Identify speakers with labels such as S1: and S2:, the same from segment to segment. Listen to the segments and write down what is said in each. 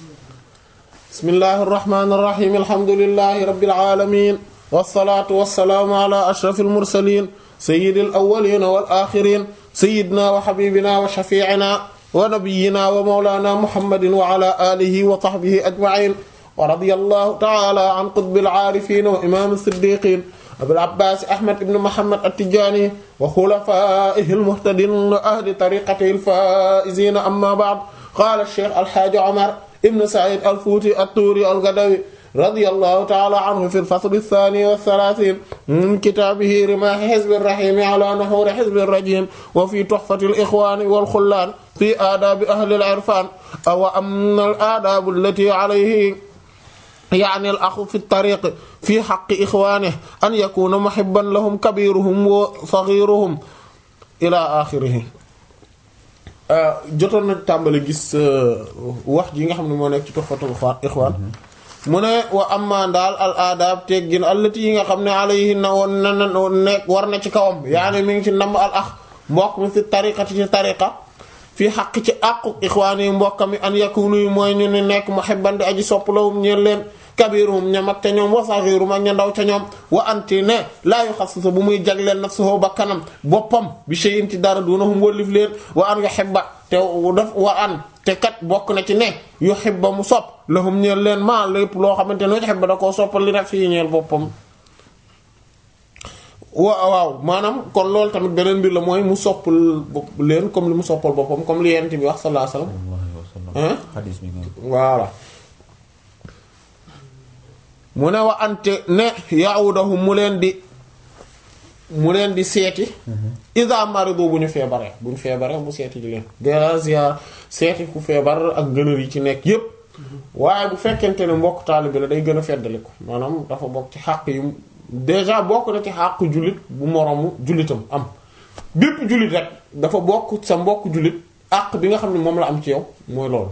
S1: bismillahi irrahmani irrahim alhamdulilahi rabbil alamin wasalaatu wasalaamu ala ashrafil mursalin sayyidil awwalina wal axirin sayyidina wa habibina wa shafiicina wa nabiyyina wa mawlana muhammadin wa ala alihi wa sahbihi ajma'in wa radiyallahu ta'ala an qutbil aarifin wa imam as-siddiqin abil abbas ahmad ibn muhammad at-tijani wa khulafaihi al-muhtadin wa ahli tariqatihi al-faizin amma ba'd qala ash-shaykh al-hajj umar ibn sa'id al-futi at-turi al-gadawi radiyallahu ta'ala anhu fi al-fasl ath-thani wa ath-thalathin min kitabihi rimah hizb ar-rahim ala nuhur hizb ar-rajim wa fi tuhfat al-ikhwan wal-khullan fi adab ahli al-irfan wa amma al-adab allati alayhi يعني الأخ في الطريق في حق إخوانه أن يكون محبا لهم كبيرهم وصغيرهم إلى آخره jotoon na tàmbali gis wax ji nga xam ne moo nekk ci Tuhfatul Ikhwan mu ne wa amma daal al aadaab teggin allati yi nga xam ne alayhi na woon na nekk war na ci kawam yaani mi ngi ci namb al ax mbokk mi fi tariqati ci tariqa fii xaq ci àqu ixwaan yi mbokka mi an yakunu yi mooy ñu ni nekk muhibban di aji sopp lawum ñeen leen kabiruhum ña mag ca ñoom wa saghiruhum ak ña ndaw ca ñoom wa anti ne laa yu xasasa bu muy jagleen nafsuhu ba kanam boppam bi shay'in ci dara dunahum wólif leen wa an yuhibba te daf wa an te kat bokk na ci ne yuhibba mu sopp lahum ñeen leen maa lépp loo xamante ne yuhibba da koo soppal li rek fii ñeel boppam wa waaw maanaam kon loolu tamit beneen mbir la mooy mu soppal leen comme li mu soppal boppam comme li yent bi wax sallallahu alayhi wasallam
S2: xadis bi nga
S1: voilà mu ne wa ante ne yaawudahum mu leen di mu leen di seeti isa marido bu ñu feebaree bu ñu feebaree mu seeti di leen gazia seeti ku feebar ak gënër yi ci nekk yépp waaye bu fekkente ne mbokk taalibe la day gën a feddali ko maanaam dafa bokk ci xàq yi déjà bokk na ci xàqu jullit bu moroomu jullitam am bépp jullit rek dafa bokk sa mbokk jullit àq bi nga xam ne moom la am ci yow mooy loolu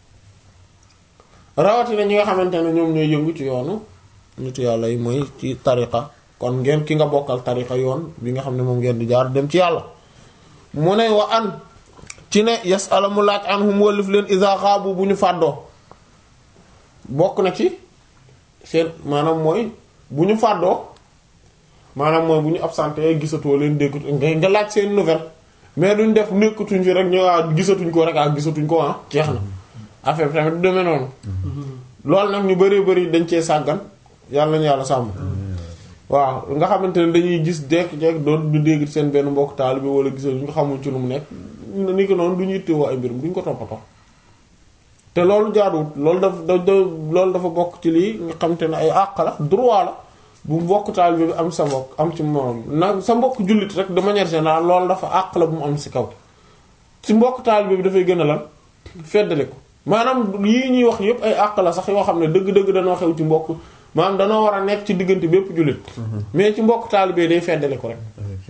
S1: rawatina ñi nga xamante ne ñoom ñooy yëngu ci yoonu nitu yàlla yi mooy ci tariqa kon ngeen ki nga bokkal tariqa yoon bi nga xam ne moom ngeen di jaar dem ci yàlla mu ne wa an ci ne yasala mu laaj anhum wallif leen iza xaabu bu ñu fàddoo bokk na ci seen maanaam mooy bu ñu fàddoo maanaam mooy bu ñu absenté gisatoo leen déggatu nga nga laaj seen nouvelle mais duñ def nekkatuñ fi rek ñu waa gisatuñ ko rek ah gisatuñ ko ah jeex na affaire bi tamit du demee noonu loolu nag ñu bari bari dañ cee sàggan yàlla nañu yàlla sàmm waaw nga xamante ne dañuy gis jekk-jekk doon du dégg seen benn mbokk taal bi wala gisatuñ ko xamul ci lu mu nekk ni ko noonu du ñu yittewoo ay mbirum duñ ko toppatoo te loolu jaaduwut loolu daf da loolu dafa bokk ci lii nga xamante ne ay àq la droit la bu mbokk taalibe bi am sa mbokk am ci moom na sa mbokk jullit rek de manière générale loolu dafa àq la bu mu am si kaw si mbokk taalibe bi dafay gën a lan feddali ko maanaam yii ñuy wax yépp ay àq la sax yoo xam ne dëgg-dëgg danoo xew ci mbokk maanaam danoo war a nekk ci diggante bépp jullit mais ci mbokk taalibe day feddali ko rek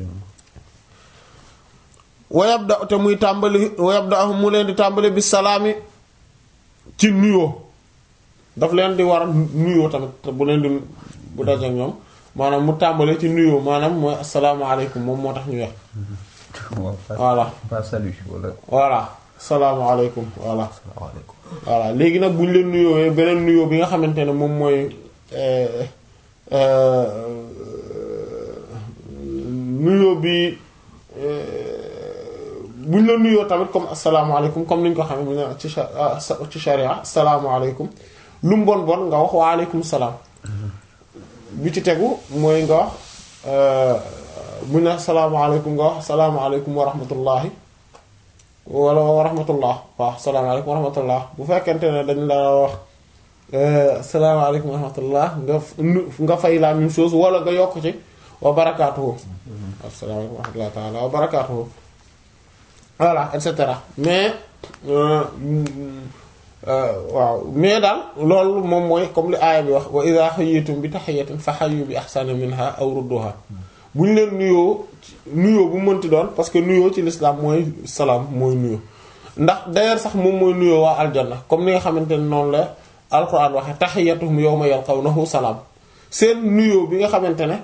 S1: wayab da te muy tàmbali wayab da mu leen di tàmbali bi salaami ci nuyoo daf leen di war a nuyoo tamit bu leen di bu dajeek ñoom maanaam mu tàmbale ci nuyoo maanaam mooy asalaamaaleykum moom moo tax ñu wax voilà
S2: pas salut wala
S1: voilà asalaamaaleykum voilà
S2: salaamaaleykum
S1: voilà léegi nag bu ñu leen nuyoowee beneen nuyoo bi nga xamante ne moom mooy nuyoo bi bu ñu la nuyoo tamit comme asalaamaaleykum comme ni ñu ko xamee mu ne ci ci sharia asalaamaaleykum lu mu bon bon nga wax waaleykum salaam bi ci tegu mooy nga wax bu ne asalaamaaleykum nga wax asalaamaaleykum wa rahmatullahi wala wa rahmatullah waaw asalaamaaleykum wa rahmatullah bu fekkente ne dañ la wax asalaamaaleykum wa rahmatullah nga nga fay la même chose wala nga yokk ci wa barakaatuhu asalaamaaleykum wa rahmatullah taala wa barakaatuhu voilà et cetera mais waaw mais daal loolu moom mooy comme li aaya bi wax wa idha hayyitum bi tahiyatin fa hayyu bi ahsana minha aw rudduha bu ñu leen nuyoo nuyoo bu mënti doon parce que nuyoo ci l'islam mooy salaam mooy nuyoo ndax d'ailleurs sax moom mooy nuyoo waa aljanna comme ni nga xamante ne noonu la alquran waxe tahiyatuhum yawma yalqawnahu salaam seen nuyoo bi nga xamante ne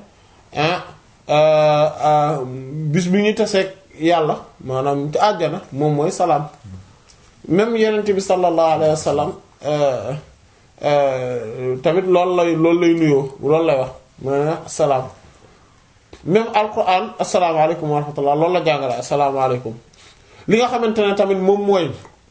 S1: ah bis bi ñu taseeg yàlla maanaam ci àjjana moom mooy salaam même yenent bi sallallahu alayhi wa sallam tamit loolu lay loolu lay nuyoo loolu lay wax ma salaam même alquran asalaamaaleykum wa rahmatullah loolu la jàngale asalaamaaleykum li nga xamante ne tamit moom mooy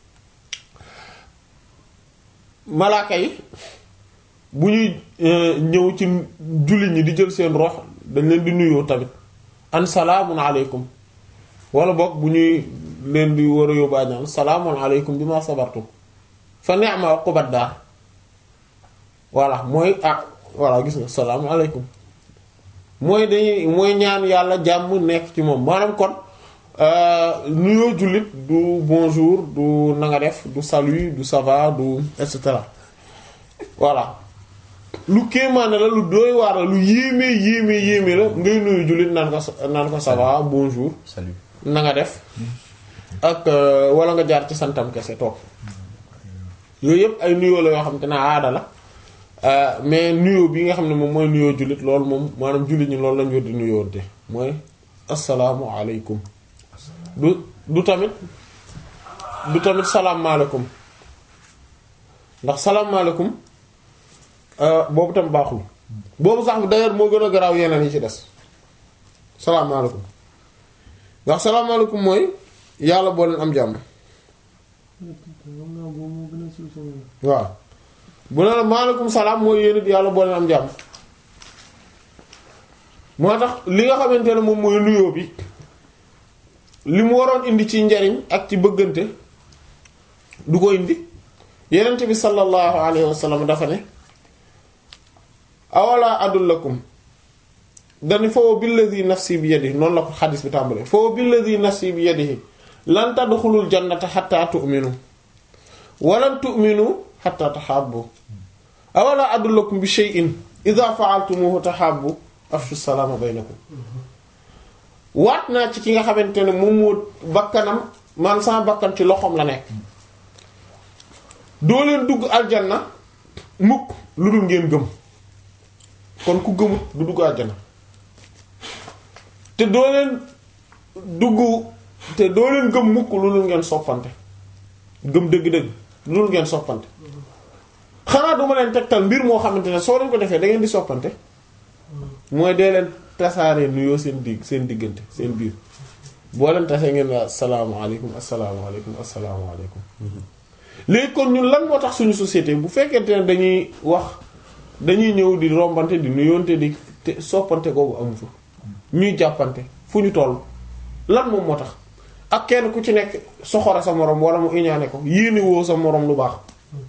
S1: malaaka yi bu ñuy ñëw ci jullit ñi di jël seen rox dañ leen di nuyoo tamit an salaamun aleykum wala boog bu ñuy leen di war a yóbbu àjjana salaamun aleykum bi ma sabartum fa ni'ma uqbad daar voilà mooy ah voilà gis nga salaamun aleykum mooy dañuy mooy ñaan yàlla jàmm nekk ci moom maanaam kon nuyoo jullit du bonjour du na nga def du salut du ça va du et cetera voilà lu kéemaane la lu doy waar la lu yéeme yéeme yéeme la ngay nuyu jullit naan ko naan ko ça va bonjour
S2: salut
S1: na nga def ak wala nga jaar ci santam kese toog yooyu yëpp ay nuyoo la yoo xam te ne aada la mais nuyoo bi nga xam ne moom mooy nuyoo jullit loolu moom maanaam jullit ñi loolu lañu war di nuyoonte mooy assalaamu aleykum du du tamit du tamit salaamaaleykum ndax salaamaaleykum boobu tam baaxul boobu sax d'ailleurs moo gën a garaaw yeneen yi ci des salaamaaleykum ndax salaamaaleykum mooy yàlla boo leen am jàmm waaw bu ne la maaleykum salaam mooy yéen it yàlla boo leen am jàmm moo tax li nga xamante ne moom mooy nuyoo bi li mu waroon indi ci njariñ ak ci bëggante du ko indi yenent bi sallallahu alayhi wa sallam dafa ne awala adullakum dani foofu billadi nafsi bi yadihi noonu la ko xadis bi tàmbalee foofu billadi nafsi bi yadihi lan tadxulul jannata xatta tu'minu walan tu'minu xatta taxaabu awala adullakum bi shay'in idha fa'altumuhu taxaabu afshu salaama baynakum waat naa ci ki nga xamante ne moom moo bakkanam man sama bakkan ci loxoom la nekk doo leen dugg aljanna mukk lu dul ngeen gëm kon ku gëmut du dugg aljanna te doo leen dugg te doo leen gëm mukk lu dul ngeen soppante gëm dëgg-dëgg lu dul ngeen soppante xanaa duma leen tegtal mbir moo xamante ne soo leen ko defee da ngeen di soppante mooy dee leen tasaaree nuyoo seen digg seen diggante seen biir boo leen tasee ngeen waa asalaamaaleykum asalaamaaleykum asalaamaaleykum léegi kon ñun lan moo tax suñu société bu fekkente ne dañuy wax dañuy ñëw di rombante di nuyoonte di te soppante googu amu fa ñuy jàppante fu ñu toll lan moom moo tax ak kenn ku ci nekk soxora sa moroom wala mu iñaane ko yéene woo sa moroom lu baax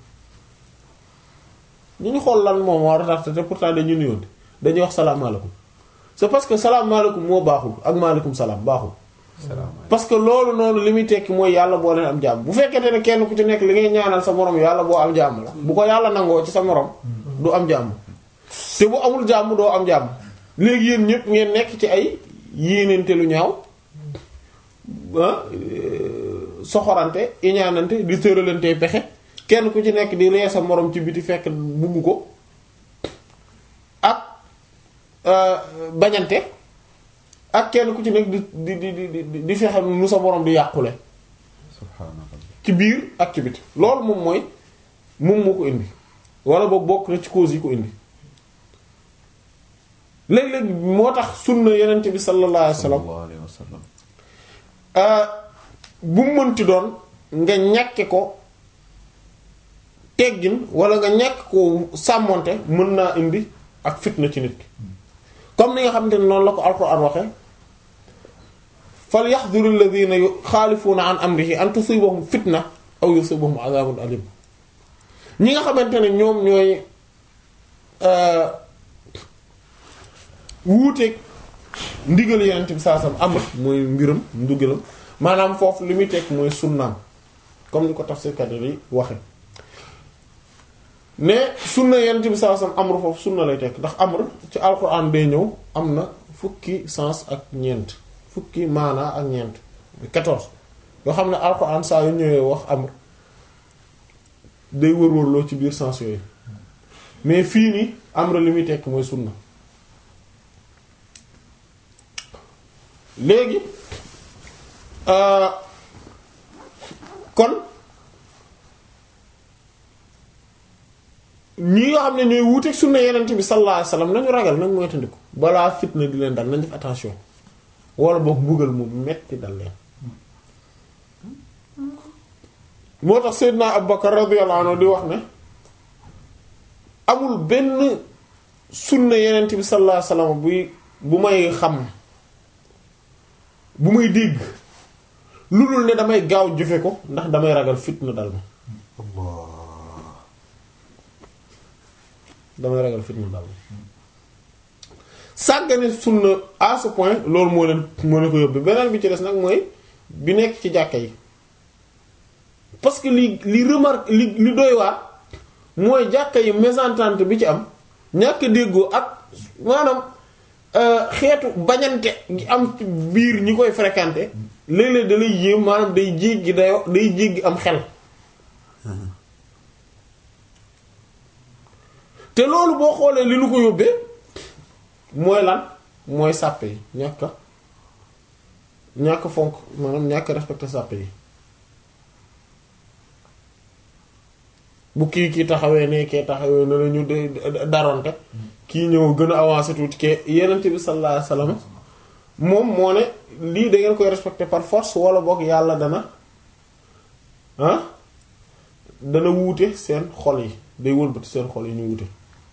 S1: ñu ñu xool lan moom war a tax te pourtant dañuy nuyoonte dañuy wax salaamaaleykum c'est parce que salaamaaleykum moo baaxul ak maaleykum salaam baaxul parce que loolu noonu li muy tekki mooy yàlla boo leen am jàmm bu fekkente ne kenn ku ci nekk li ngay ñaanal sa moroom yàlla boo am jàmm la bu ko yàlla nangoo ci sa moroom du am jàmm te bu amul jàmm doo am jàmm léegi yéen ñëpp ngeen nekk ci ay yéenente lu ñaaw soxorante iñaanante di tëralante pexe kenn ku ci nekk di ree sa moroom ci biti fekk bugg ko ak bañante ak kenn ku ci nekk di di di di di fexe nu sa moroom di yàqule
S2: subhaanallah
S1: ci biir ak ci biti loolu moom mooy moom moo ko indi wala boog bokk na ci cause yi ko indi léeg-léeg moo tax sunna yenent bi sallallahu alayhi wasallam
S2: sallallahu alayhi wa sallam
S1: bu mu mënti doon nga ñàkke ko teggin wala nga ñàkk ko sàmmonte mën naa indi ak fitna ci nit ki comme ni nga xamante ne noonu la ko alquran waxe fal yaxduru alladhina yuxaalifuuna an amrihi an tusibahum fitna aw yusibahum azabun alim ñi nga xamante ne ñoom ñooy wuuteeg ndigal yenent bi saa sam amr mooy mbiram ndugalam maanaam foofu li muy tekk mooy sunnaam comme ni ko tafsirkat yi waxe mais sunna yenent bi saa sam amr foofu sunna lay tekk ndax amr ci alquran day ñëw am na fukki sens ak ñeent fukki maanaa ak ñeent 14 yoo xam ne alquran saa yu ñëwee wax amr day wër-wërloo ci biir sens yooyu mais fii nii amr li muy tekk mooy sunna léegi kon ñi nga xam ne ñooy wuuteeg sunna yenent bi sallallahu alayhi wasallam nañu ragal nañ moytandiku balaa fitna di leen dal nañ def attention wala boog mbugal mu metti dal leen moo tax Seydina Abubakar radiyallahu anhu di wax ne amul benn sunna yenent bi sallallahu alayhi wasallam buy bu may xam bu may dégg lu dul ne damay gaaw jëfe ko ndax damay ragal fitna dal ma
S2: Allah
S1: damay ragal fitna dal ma sàggane sunna à ce point loolu moo leen moo leen ko yóbbu beneen bi ci des nag mooy bi nekk ci jàkka yi parce que li li remarque li li doy waar mooy jàkka yi mésentente bi ci am ñàkk déggoo ak maanaam euh, xeetu bañante gi am ci biir ñi koy fréquenter léeg-léeg da lay yéem maanaam day jéggi dayo day jéggi am xel te loolu boo xoolee li nu ko yóbbee mooy lan mooy sàppe yi ñàkk a ñàkk fonk maanaam ñàkk respecté sàppe yi bu kii kii taxawee ne kee taxawee ne la ñu de daronte kii ñëw gën a avancé tuuti ke yenente bi sallallahu alayhi wasallam moom moo ne lii da ngeen koy respecté par force wala boog yàlla dana ah dana wuute seen xol yi day wëlbati seen xol yi ñu wuute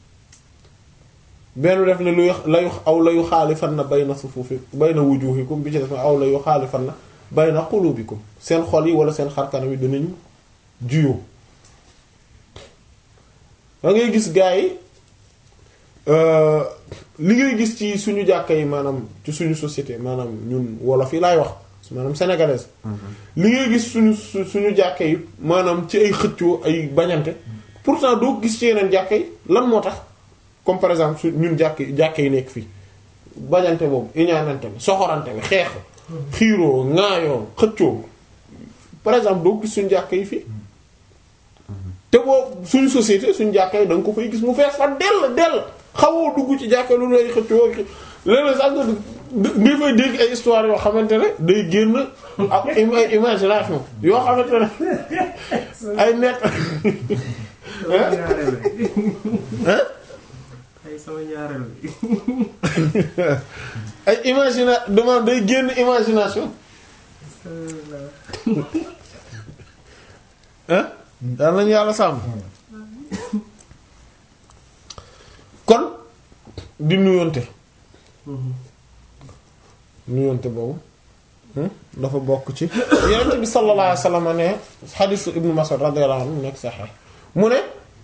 S1: benn def ne luy layu aw layu xaalifan na bay na sufuufi bay na wujuhikum bi ci def aw layu xaalifan na bay na qulubikum seen xol yi wala seen xarkanam yi danañu juyoo da ngay gis gaa yi li ngay gis ci suñu jàkka yi maanaam ci suñu société maanaam ñun wolof yi laay wax maanaam sénégalaise li ngay gis suñu su- suñu jàkka yi maanaam ci ay xëccoo ay bañante pourtant doo gis ci yeneen jàkka yi lan moo tax comme par exemple su ñun jàkk jàkka yi nekk fii bañante boobu iñaanante bi soxorante bi xeex xiiroo ŋaayoo xëccoo par exemple doo gis suñu jàkka yi fii te boo suñu société suñu jàkka yi da nga ko fay gis mu fees fa dell dell xawoo dugg ci jàkka lu lay xëccoo léeg-léeg sax nga nga fay dégg ay histoire yoo xamante ne day génn ak im- ay imagination yoo xamante ne ay net
S3: sama ñaareel bi
S1: hein
S3: ay sama ñaareel bi
S1: ay imagina demande day génn imagination hein daal nañu yàlla sàmm kon di nuyonte nuyonte boobu hmm, dafa bokk ci yonent bi sallallahu alayhi wasallam ne xadiisu ibnu Mas'ud radiyallahu anhu nekk saxee mu ne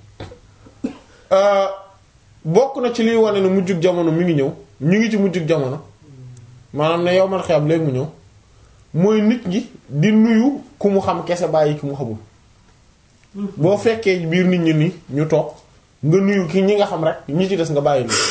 S1: euh, bokk na ci liy wane ne mujjug jamono mi ngi ñëw ñu ngi ci mujjug jamono maanaam ne yow man xiyam léegi mu ñëw mooy nit ñi di nuyu ku mu xam kese bàyyi ki mu xamul boo fekkee biir nit ñi ni ñu toog nga nuyu ki ñi nga xam rek ñi ci des nga bàyyi nii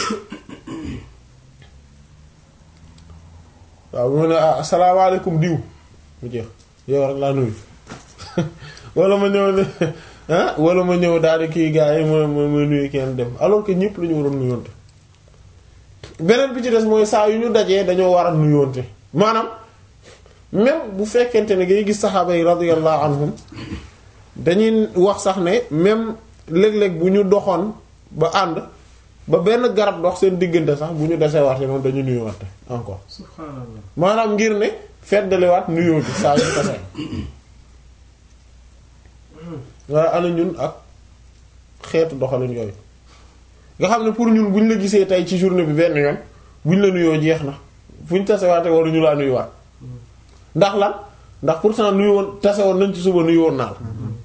S1: waaw mu ne ah asalaamaaleykum diw mu jeex yow rek laa nuyu wala ma ñëw ne ah wala ma ñëw daal di kii gars yi ma ma ma nuyu kenn dem alors que ñëpp la ñu waroon nuyoonte beneen bi ci des mooy saa yu ñu dajee dañoo war a nuyoonte maanaam même bu fekkente ne ngay gis saxaaba yi radiyallahu anhum dañuy wax sax ne même léeg-léeg bu ñu doxoon ba ànd ba benn garab dox seen diggante sax bu ñu desee waate noonu dañu nuyuwaate encore
S3: subhanallah
S1: maanaam ngir ne feddaliwaat nuyoo bi saa yu tasee waaye ana ñun ak xeetu doxalin yooyu nga xam ne pour ñun bu ñu la gisee tey ci journée bi benn yoon bu ñu la nuyoo jeex na fu ñu tasewaate waruñu laa nuyuwaat ndax lan ndax pourtant nuyu woon tase woon nañ ci suba nuyu woon naa la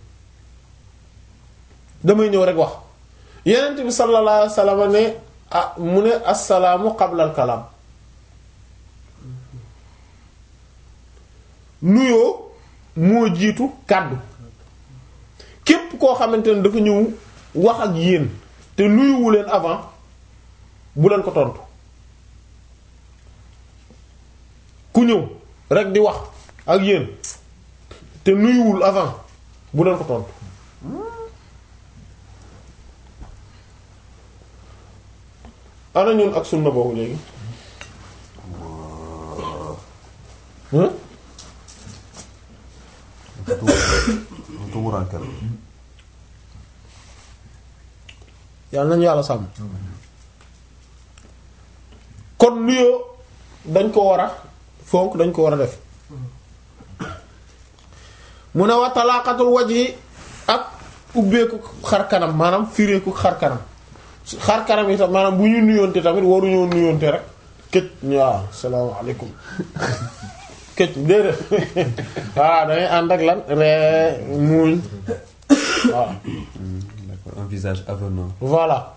S1: damay ñëw rek wax yenent bi sallallahu alayhi wasallam ne ah mu ne assalaamu qabla al kalaam nuyoo moo jiitu kàddu képp koo xamante ne dafa ñëw wax ak yéen te nuyuwu leen avant bu leen ko tontu ku ñëw rek di wax ak yéen te nuyuwul avant bu leen ko tontu ana ñun ak sunna boobu léegi hein
S2: tumurankel
S1: yàlla nañu yàlla sàmm kon nuyoo dañ ko war a fonk dañ ko war a def mu ne wa talaaqatul wajhi ak ubbeeku xar kanam maanaam fireeku xar kanam xar kanam yi tam maanaam bu ñu nuyoonte tamit waruñoo nuyoonte rek këj waaw salaamaaleykum këj déedéet waaw dangay ànd ak lan ree muuñ waaw
S2: D'accord, un visage avenant.
S1: voilà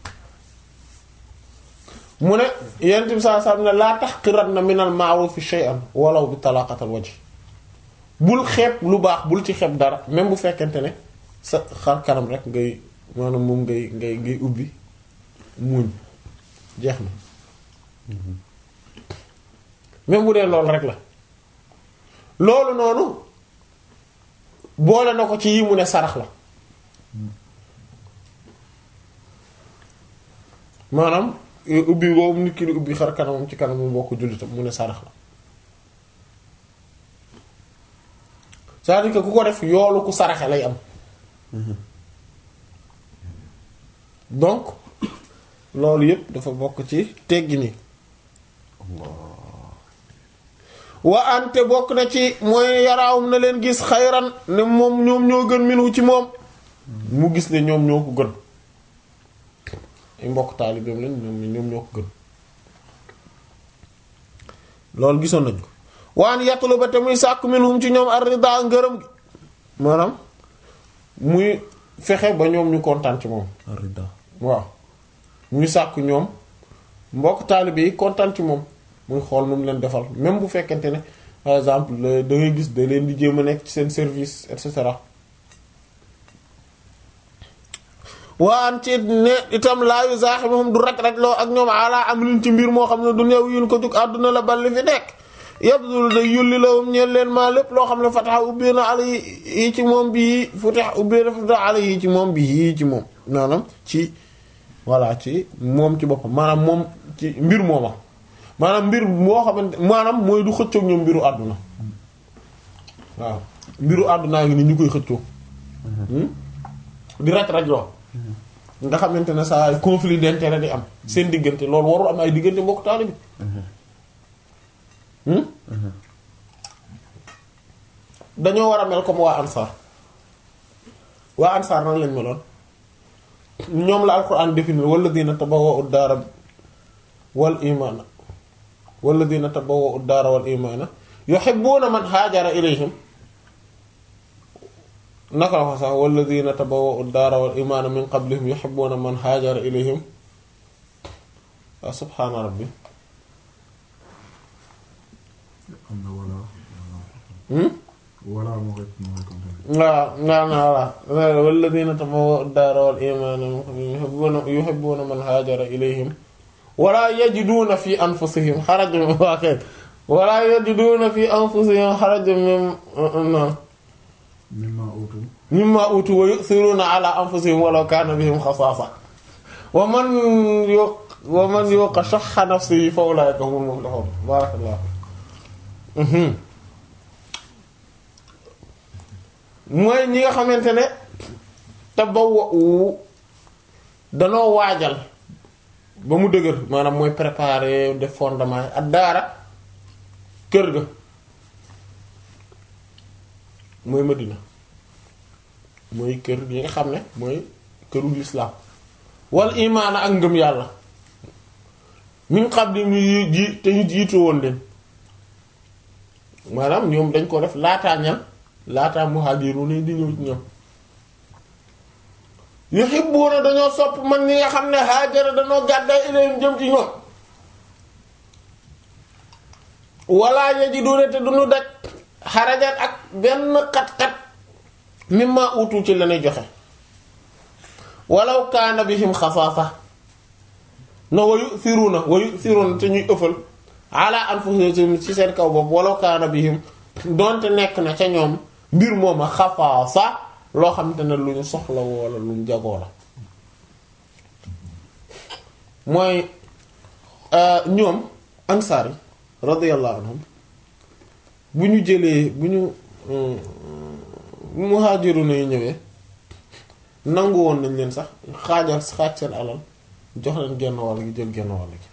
S1: mu ne yent bi saa saa ne laa tahqiranna minal ma'rufi shay'an walaw bi talaqatal wajh bul xeeb lu baax bul ci xeeb dara même bu fekkente ne sa xar kanam rek ngay maanaam moom ngay ngay ngay ubbi muuñ jeex na même bu dee loolu rek la loolu noonu boole na ko ci yi mu ne sarax la maanaam ubbi boobu nit ki di ubbi xar kanamam ci kanamam mbokk jullitam mu ne sarax la c'est-à-dire que ku ko def yoolu ku saraxe lay am donc loolu yépp dafa bokk ci teggi ni wa ante bokk na ci mooy yaraawum na leen gis xayran ne moom ñoom ñoo gën minu ci moom mu gis ne ñoom ñoo ko gën ay mbokk taalibeem lañ ñoom ñoom ñoo ko gën loolu gisoon nañ ko waan yattulu ba te muy sàkk minhum ci ñoom ar-rida ngërëm gi maanaam muy fexe ba ñoom ñu kontaan ci moom
S2: Rida.
S1: waaw muy sàkk ñoom mbokk taalibe yi kontaan ci moom muy xool nu mu leen defal même bu fekkente ne par exemple da ngay gis da leen di jéem a nekk ci seen service et cetera waan ci ne itam laayu zaaximuhum du raj-raj loo ak ñoom ala am liñ ci mbir moo xam ne du neew yun ko jug àdduna la balli fi nekk yabdul da yulli lawum ñeen leen maa lépp loo xam ne fataxa ubbee na ala yi ci moom bi futax ubbee na fatax ala yi ci moom bi yii ci moom maanaam ci voilà ci moom ci boppam maanaam moom ci mbir mooma maanaam mbir moo xamante maanaam mooy du xëccoog ñoom mbiru àdduna waaw mbiru àddunaa ngi ni ñu koy xëccoo di raj-raj loo nga xamante ne saa conflit d'intérêt di am seen diggante loolu warul am ay diggante mbokk taalibe bi dañoo war a mel comme waa ansar waa ansar nan lañ meloon ñoom la alquran définir walladina tabawwa'u ad-daara wal imaana walladina tabawwa'u ad-daara wal imaana yuhibbuna man haajara ilayhim naka la ko sax walladina tabawwa'u ad-daara wal imaana min qablihim yuhibbuna man haajara ilayhim wa subhaana rabbi
S4: am na wala
S1: hmm
S4: wala moo koy moo koy continuer.
S1: waaw naa naa voilà walladina tabawwa'u ad-daara wal iimaana min qablihim yuhibbuuna yuhibbuuna man haajara ilayhim wala yajiduuna fi anfusihim harajan waa kay wala yajiduuna fi anfusihim harajan mim
S4: mimma utu
S1: mimmaa uutuu wa yu'thiruuna ala anfusihim walaw kaana bihim xasaasa wa man yu wa man yuuqa shuhha nafsihi fa ulaa'ika humul muflihuun barakallahu mooy ñi nga xamante ne tabawwa'u danoo waajal ba mu dëgër maanaam mooy préparer def fondement yi ak daara kër ga mooy Madina mooy kër yi nga xam ne mooy këru lislaam wal imaana ak ngëm yàlla min qabli ñu ji te ñu jiitu woon leen maanaam ñoom dañ ko def laataa ñan laataa muhaajiruun yi di ñëw ci ñoom yuhibbuuna dañoo sopp man ñi nga xam ne haajara dañoo gàddaay ilayhim jëm ci ñoom wala yajiduuna te duñu daj xarajan ak benn xat-xat mimma utu ci lañuy joxe walaw kaana bihim xasaasa no wa yu'thiruuna wa yu'thiruuna te ñuy ëffal ala anfusihim ci seen kaw bopp walaw kaana bihim donte nekk na ca ñoom mbir mooma xasaasa loo xamante ne lu ñu soxla wala lu ñu jagoo la mooy ñoom ansaar yi radiyallahu anhum bu ñu jëlee bu ñu muhaajiruuna yi ñëwee nangu woon nañ leen sax xaajal xaaj seen alal jox leen genn wàll gi jël genn wàll gi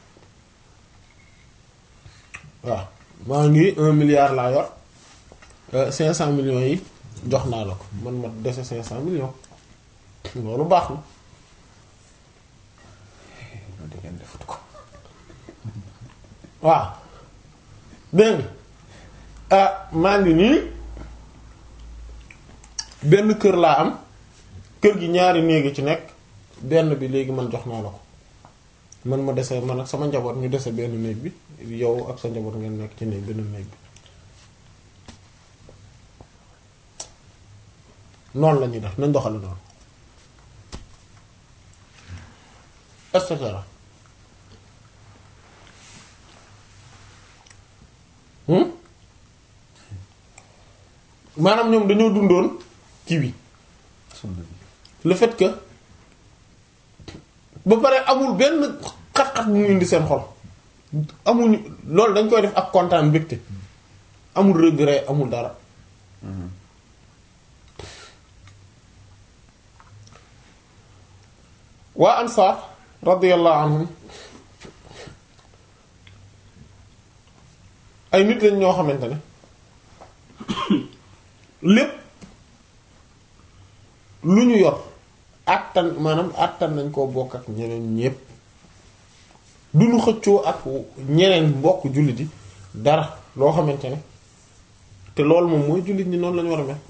S1: waaw maa ngi un milliard laa yor cinq cent millions yi jox naa la ko man ma dese cinq cent millions loolu baax na
S2: loolu di ngeen defut ko
S1: waaw dégg nga ah maa ngi nii benn kër laa am kër gi ñaari néegi ci nekk benn bi léegi man jox naa la ko man ma dese man ak sama njaboot ñu dese benn néeg bi yow ak sa njaboot ngeen nekk ci néeg benn néeg bi noonu la ñuy def nañ doxale noonu et cetera hmm maanaam ñoom dañoo dundoon ci bi
S2: sunna bi
S1: le fait que ba pare amul benn xat-xat bu mu indi seen xol amuñu loolu dañ koy def ak kontaan mbégte amul regret amul dara waa ansaar radiyallahu anhum ay nit lañ ñoo xamante ne lépp lu ñu yor àttan maanaam àttan nañ koo bokk ak ñeneen ñépp du ñu xëccoo ak ñeneen mbokk jullit yi dara loo xamante ne te loolu moom mooy jullit ñi noonu lañu war a mel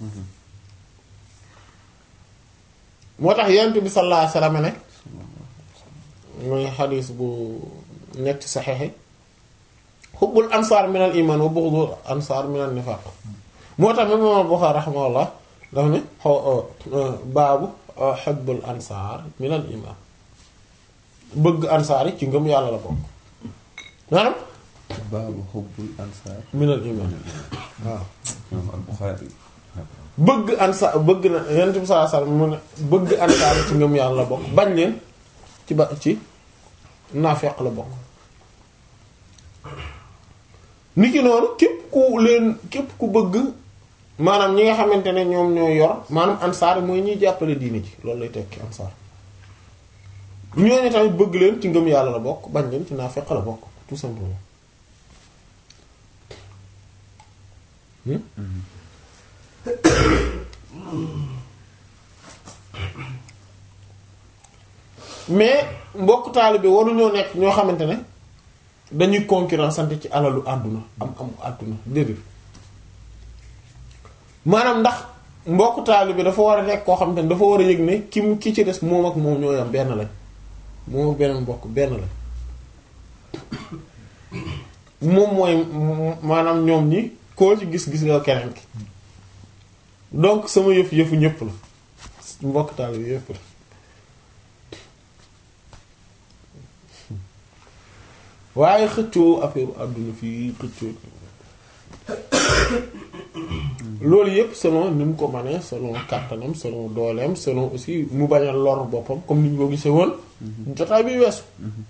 S1: moo tax yonent bi sallallahu alayhi wasallam ne mooy xadiis bu nekk ci saxexe xubbul ansaar min al iman wa bughdul ansaar min al nifaq moo tax même imaam Buxaari raximahullah dafa ne xaw baabu xubbul ansaar min al iman bëgg ansaar yi ci ngëm yàlla la bokk maanaam
S2: baabu xubbul ansaar
S1: min al iman waaw
S2: moom al Buxaari
S1: bëgg ansaar bëgg na yonent bi sallallahu alayhi wasallam mu ne bëgg ansaar yi ci ngëm yàlla la bokk bañ leen ci ba ci naafeq la bokk niki noonu képp ku leen képp ku bëgg maanaam ñi nga xamante ne ñoom ñoo yor maanaam ansaar mooy ñuy jàppale diine ji loolu lay tekki ansaar ñooñu tamit bëgg leen ci ngëm yàlla la bokk bañ leen ci naafeq la bokk tout simplement hmm? mais mbokk taalibe waruñoo nekk ñoo xamante ne dañuy concurrence sant ci alalu àdduna am am àdduna déedéet maanaam ndax mbokk taalibe dafa war a nekk koo xamante ne dafa war a yëg ne ki mu ki ci des moom ak moom ñoo yam benn lañ moom ak beneen mbokk benn lañ moom mooy maanaam ñoom ñi koo ci gis-gis nga keneen ki donc sama yëf yëfu ñëpp la mbokk taalibe yëpp la waaye xëccoo affaire àdduna fii xëccoo loolu yëpp selon ni mu ko manee selon kàttanam selon dooleem selon aussi mu bañ a lor boppam comme ni ñu ko gisee woon jotaay bi weesu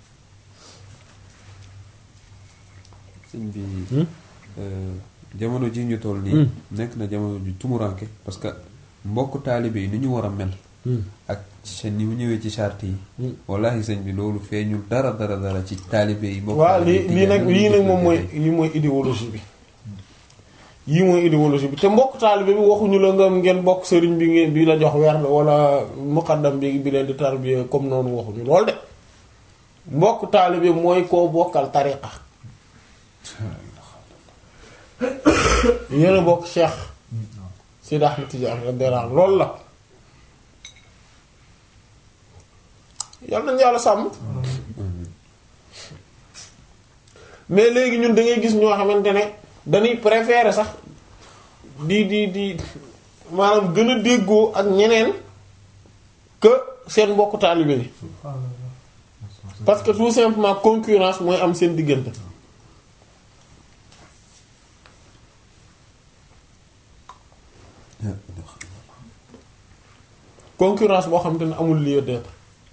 S2: sëñ bi jamono ji ñu toll nii nekk na jamono ju tumuranke parce que mbokk taalibe yi ni ñu war a mel ak seen ni mu ñëwee ci charte yi wallahi sëñ bi loolu feeñul dara dara dara ci taalibe yi mbokk
S1: waaw
S2: taalibe
S1: lii lii nag lii nag moom mooy lii mooy idéologie bi yii mooy idéologie bi te mbokk taalibe bi waxuñu la nga ngeen bokk sëriñ bi ngeen bi la jox weer wala muqaddam bi bi leen di tarbiya comme noonu waxuñu lool de mbokk taalibe mooy koo bokkal tariqa yéen a bokk Cheikh Sidi Ahmed Tidiane radiyallahu anhu loolu la yal nañu yàlla sàmm mais léegi ñun da ngay gis ñoo xamante ne dañuy préférer sax di di di maanaam gën a déggoo ak ñeneen que seen mbokku taalibe yi parce que tout simplement concurrence mooy am seen diggante concurrence boo xamante ne amul lieu d'être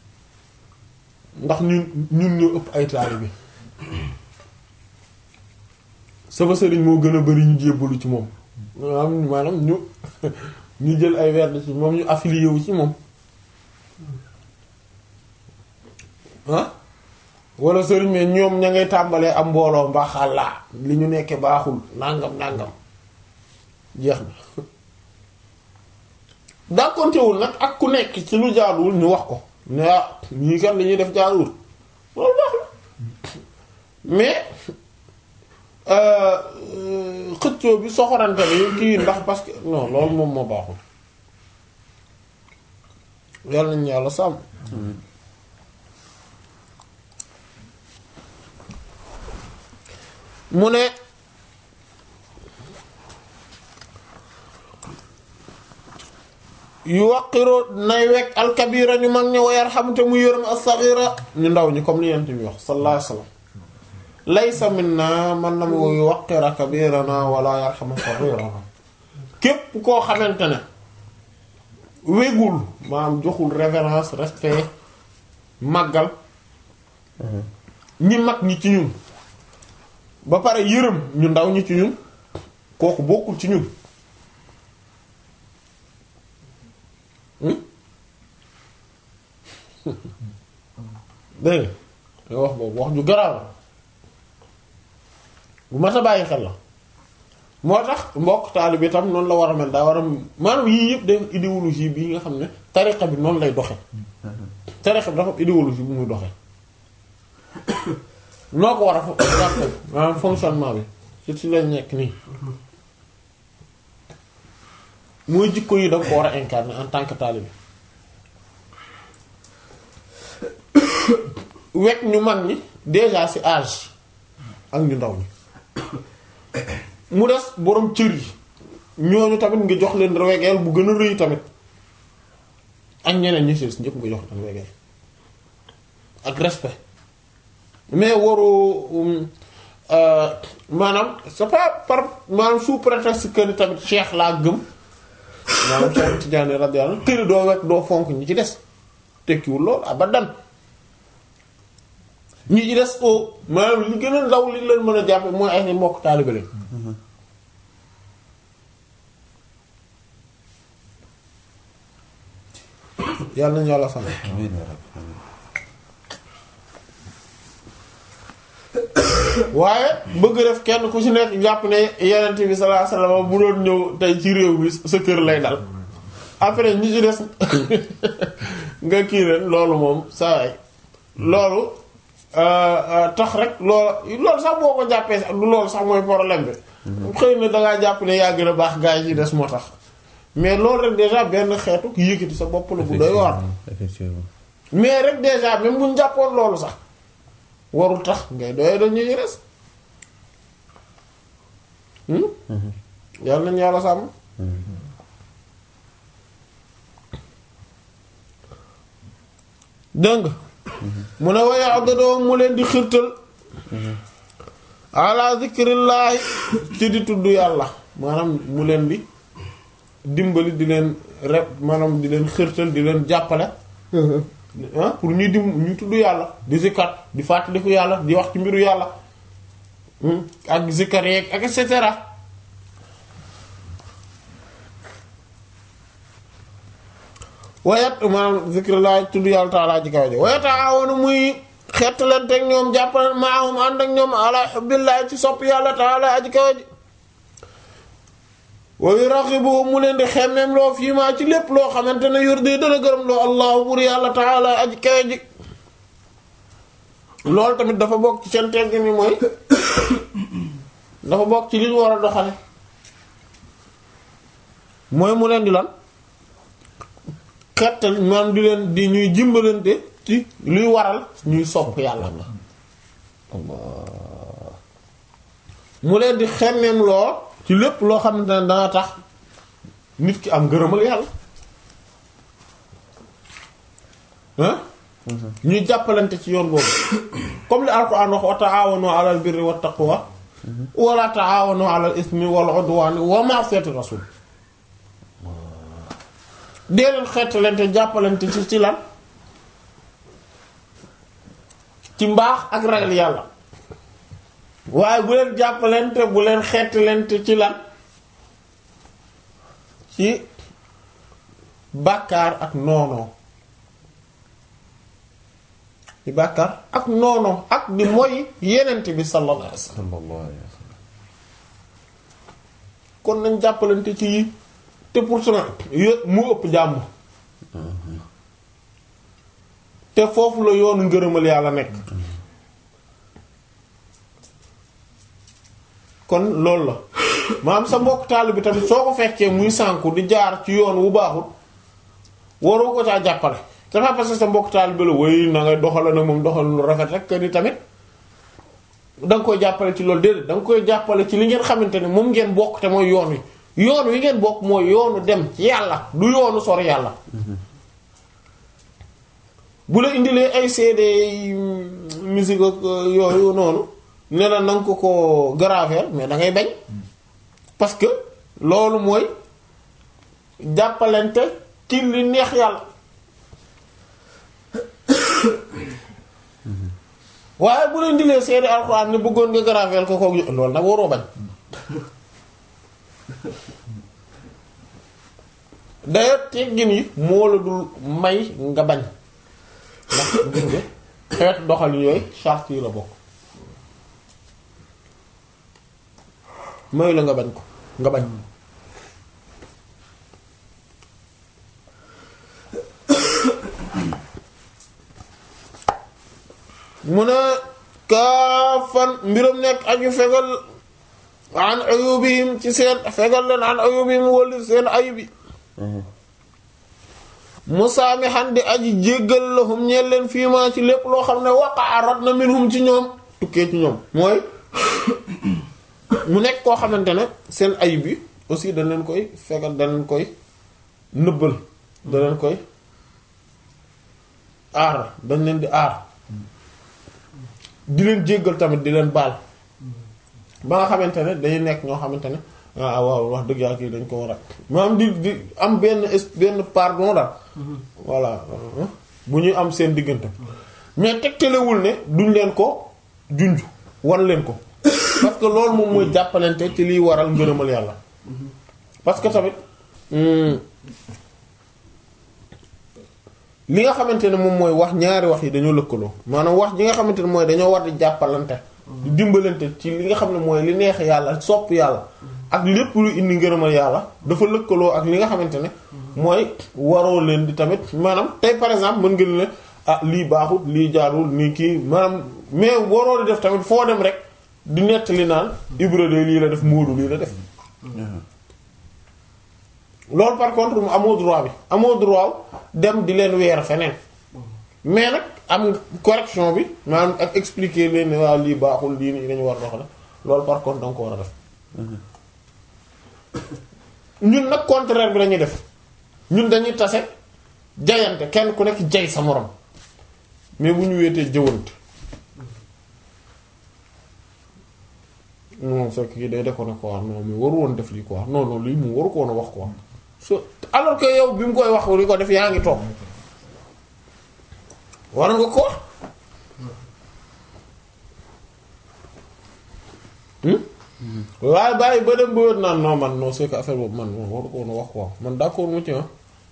S1: ndax ñun ñun ñoo ëpp ay taalibe sama sëriñ moo gën a bari ñu jébbalu ci moom maanaam maanaam ñu ñu jël ay werd ci moom ñu affilié wu ci moom ah wala sëriñ mais ñoom ña ngay tàmbalee am mbooloo mbaaxàllaa li ñu nekke baaxul nàngam nàngam jeex na dàkkontewul nag ak ku nekk ci lu jaaduwul ñu wax ko ne ah ñii kat li ñuy def jaaduwul loolu baax la mais xëccoo bi soxorante bi kii ndax parce que non loolu moom moo baaxul yàlla nañu yàlla sàmm mu ne yu waqiroo nay wekk alkabira ñu mag ñi wa yarhamte mu yërëm as-saghira ñu ndaw ñi comme li yent bi wax sallallahu alayhi wasallam laysa minna man lam yu waqira kabirana wala yarhama saghirana képp koo xamante ne wégul maanaam joxul révérence respect màggal ñi mag ñi ci ñun ba pare yërëm ñu ndaw ñi ci ñun kooku bokkul ci ñun dégg nga wax boobu wax ju garaaw la bu mat a bàyyi xel la moo tax mbokk taalibe bi tam noonu la war a mel daa war a maanaam yii yëpp def idéologie bi nga xam ne tariqa bi noonu lay doxe tariqa bi dafa am idéologie bu muy doxe noo ko war a jàppe maanaam fonctionnement bi ci ci lañ nekk nii mooy jikko yi danga ko war a incarner en tant que taalibe wekk ñu mag ñi déjà ci âge ak ñu ndaw ñi mu des boroom cër yi ñooñu tamit nga jox leen wegeel bu gën a rëy tamit ak ñeneen ñi ci ñëpp nga jox leen wegeel ak respect mais waru maanaam c'est pas par maanaam sous prétexte que ni tamit cheikh laa gëm maanaam Cheikh Tidiane radiyallahu anhu këri doo wekk doo fonk ñi ci des tekkiwul lool abadan ñi ci des o maanaam li gën a ndaw li leen mën a jàppe mooy ay mbokk taalibe leen yàlla nañu yàlla sàmm
S2: amiin yaa rabbi amiin
S1: waaye bëgg def kenn ku ci nekk jàpp ne yenent bi sallallahu alayhi wasallam bu doon ñëw tey ci réew mi sa kër lay dal après ñi ci des nga kii leen loolu moom saa waay loolu tax rek loolu loolu sax boo ko jàppee sax du loolu sax mooy problème bi xëy na dangaa jàpp ne yaa gën a baax gaa yi ci des moo tax mais loolu rek déjà benn xeetu yëkkati sa bopp la bu doy waar
S2: effectivement
S1: mais rek déjà même bu ñu jàppoon loolu sax warul tax ngay doyee dañ ñuy res yàlla nañu yàlla sàmm dégg nga mu ne waaye abdadoo mu leen di xirtal ala zikrillaahi ci di tudd yàlla maanaam mu leen di dimbali di leen rep maanaam di leen xirtal di leen jàppale ah pour ñuy dim ñu tudd yàlla di zikkat di fàttaliku yàlla di wax ci mbiru yàlla ak zikkar yeeg ak et cetera wayat maanaam zikrullah tudd yàlla taalaa ji kaw ji wayata awoonu muy xettalante ak ñoom jàppale maahum ànd ak ñoom ala hubbillah ci sopp yàlla taalaa aji kaw ji wa yuraqibu mu leen di xemmeem loo fii maa ci lépp loo xamante ne yor de dana gërëm loo allahu bur yàlla taala aji kawe ji loolu tamit dafa bokk ci seen tegg ni mooy dafa bokk ci li ñu war a doxale mooy mu leen di lan xettal maanaam di leen di ñuy jimbalante ci luy waral ñuy sopp yàlla mu leen di xemmeem loo ci lépp loo xamante ne dana tax nit ki am gërëmal yàlla ah ñuy jàppalante ci yoon boobu comme li alquran wax wa ta'awanu 'alal birri wat taqwa wala ta'awanu 'alal ismi wal 'udwani wa ma'siyati rasul dee leen xeetalante jàppalante ci ci lan ci mbaax ak ragal yàlla waaye bu leen jàppalante bu leen xeetalante ci lan ci bàkkaar ak noonoo di bàkkaar ak noonoo ak di moy yenent bi sallallahu alayhi wasallam
S2: sallallahu alayhi wa sallam
S1: kon nañ jàppalante ci yi te pourtant yë mu ëpp jàmm te foofu la yoonu ngërëmal yàlla nekk kon loolu la maanaam sa mbokk taal bi tamit soo ko fekkee muy sànku di jaar ci yoon wu baaxul waroo ko caa jàppale c'est pas parce que sa mbokk taal bi la way na ngay doxale nag moom doxal lu rafet rek que ni tamit da nga koy jàppale ci loolu déedéet da nga koy jàppale ci li ngeen xamante ne moom ngeen bokk te mooy yoon wi yoon wi ngeen bokk mooy yoonu dem ci yàlla du yoonu sori yàlla bu la indilee ay CD musique ak yooyu noonu ne la na nga ko ko graver mais da ngay bañ parce que loolu mooy jàppalante ci li neex yàlla waaye bu la indilee CD alxuraan ne bëggoon nga graver ko koog loolu nag waroo bañ d'ailleurs teggin yi moo la dul may nga bañ ndax gis nga xeet doxalin yooyu charte yi la bokk may la nga bañ ko nga bañ mu ne kaafan mbiram nekk aju fegal an ayubihim ci seen fegal leen an ayubihim wali seen ayubi musaamihan di aji jéggal lahum ñeel leen fiima ci lépp loo xam ne waqa'a rot na minhum ci ñoom tukkee ci ñoom mooy mu nekk koo xamante ne seen ayib bi aussi dañ leen koy fegal dañ leen koy nëbbal da leen koy aar dañ leen di aar di leen jéggal tamit di leen baal ba nga xamante ne dañuy nekk ñoo xamante ne ah waaw wax dëgg yàlla kii dañ ko war a maanaam di di am benn es- benn pardon daal voilà bu ñuy am seen diggante mais tegtalewul ne duñ leen ko junj wan leen ko parce que loolu moom mooy jàppalante ci liy waral ngërëmal yàlla parce que tamit li nga xamante ne moom mooy wax ñaari wax yi dañoo lëkkaloo maanaam wax ji nga xamante ne mooy dañoo war di jàppalante di dimbalante ci li nga xam ne mooy li neex yàlla sopp yàlla ak lépp lu indi ngërëmal yàlla dafa lëkkaloo ak li nga xamante ne mooy waroo leen di tamit maanaam tey par exemple mën nga ne ah lii baaxut lii jaarul nii kii maanaam mais waroo di def tamit foo dem rek di nettali naan Ibra de lii la def Moodu lii la def loolu par contre mu amoo droit bi amoo droit dem di leen weer feneen mais nag am correction bi maanaam ak expliquer leen ne waaw lii baaxul lii nii dañu war a doxale loolu par contre danga ko war a def ñun nag contraire bi lañuy def ñun dañuy tase jayante kenn ku nekk jay sa morom mais bu ñu wéetee jëwante non c'est que kii day déconné quoi non mais waru woon def lii quoi non non lii moom waru ko woon a wax quoi so alors que yow bi mu koy wax li ko def yaa ngi toog war nga ko wax waaye bàyyi ba dem ba wér naan non man non c'est que affaire boobu man moom waru ko woon a wax quoi man d'accord mu ci ah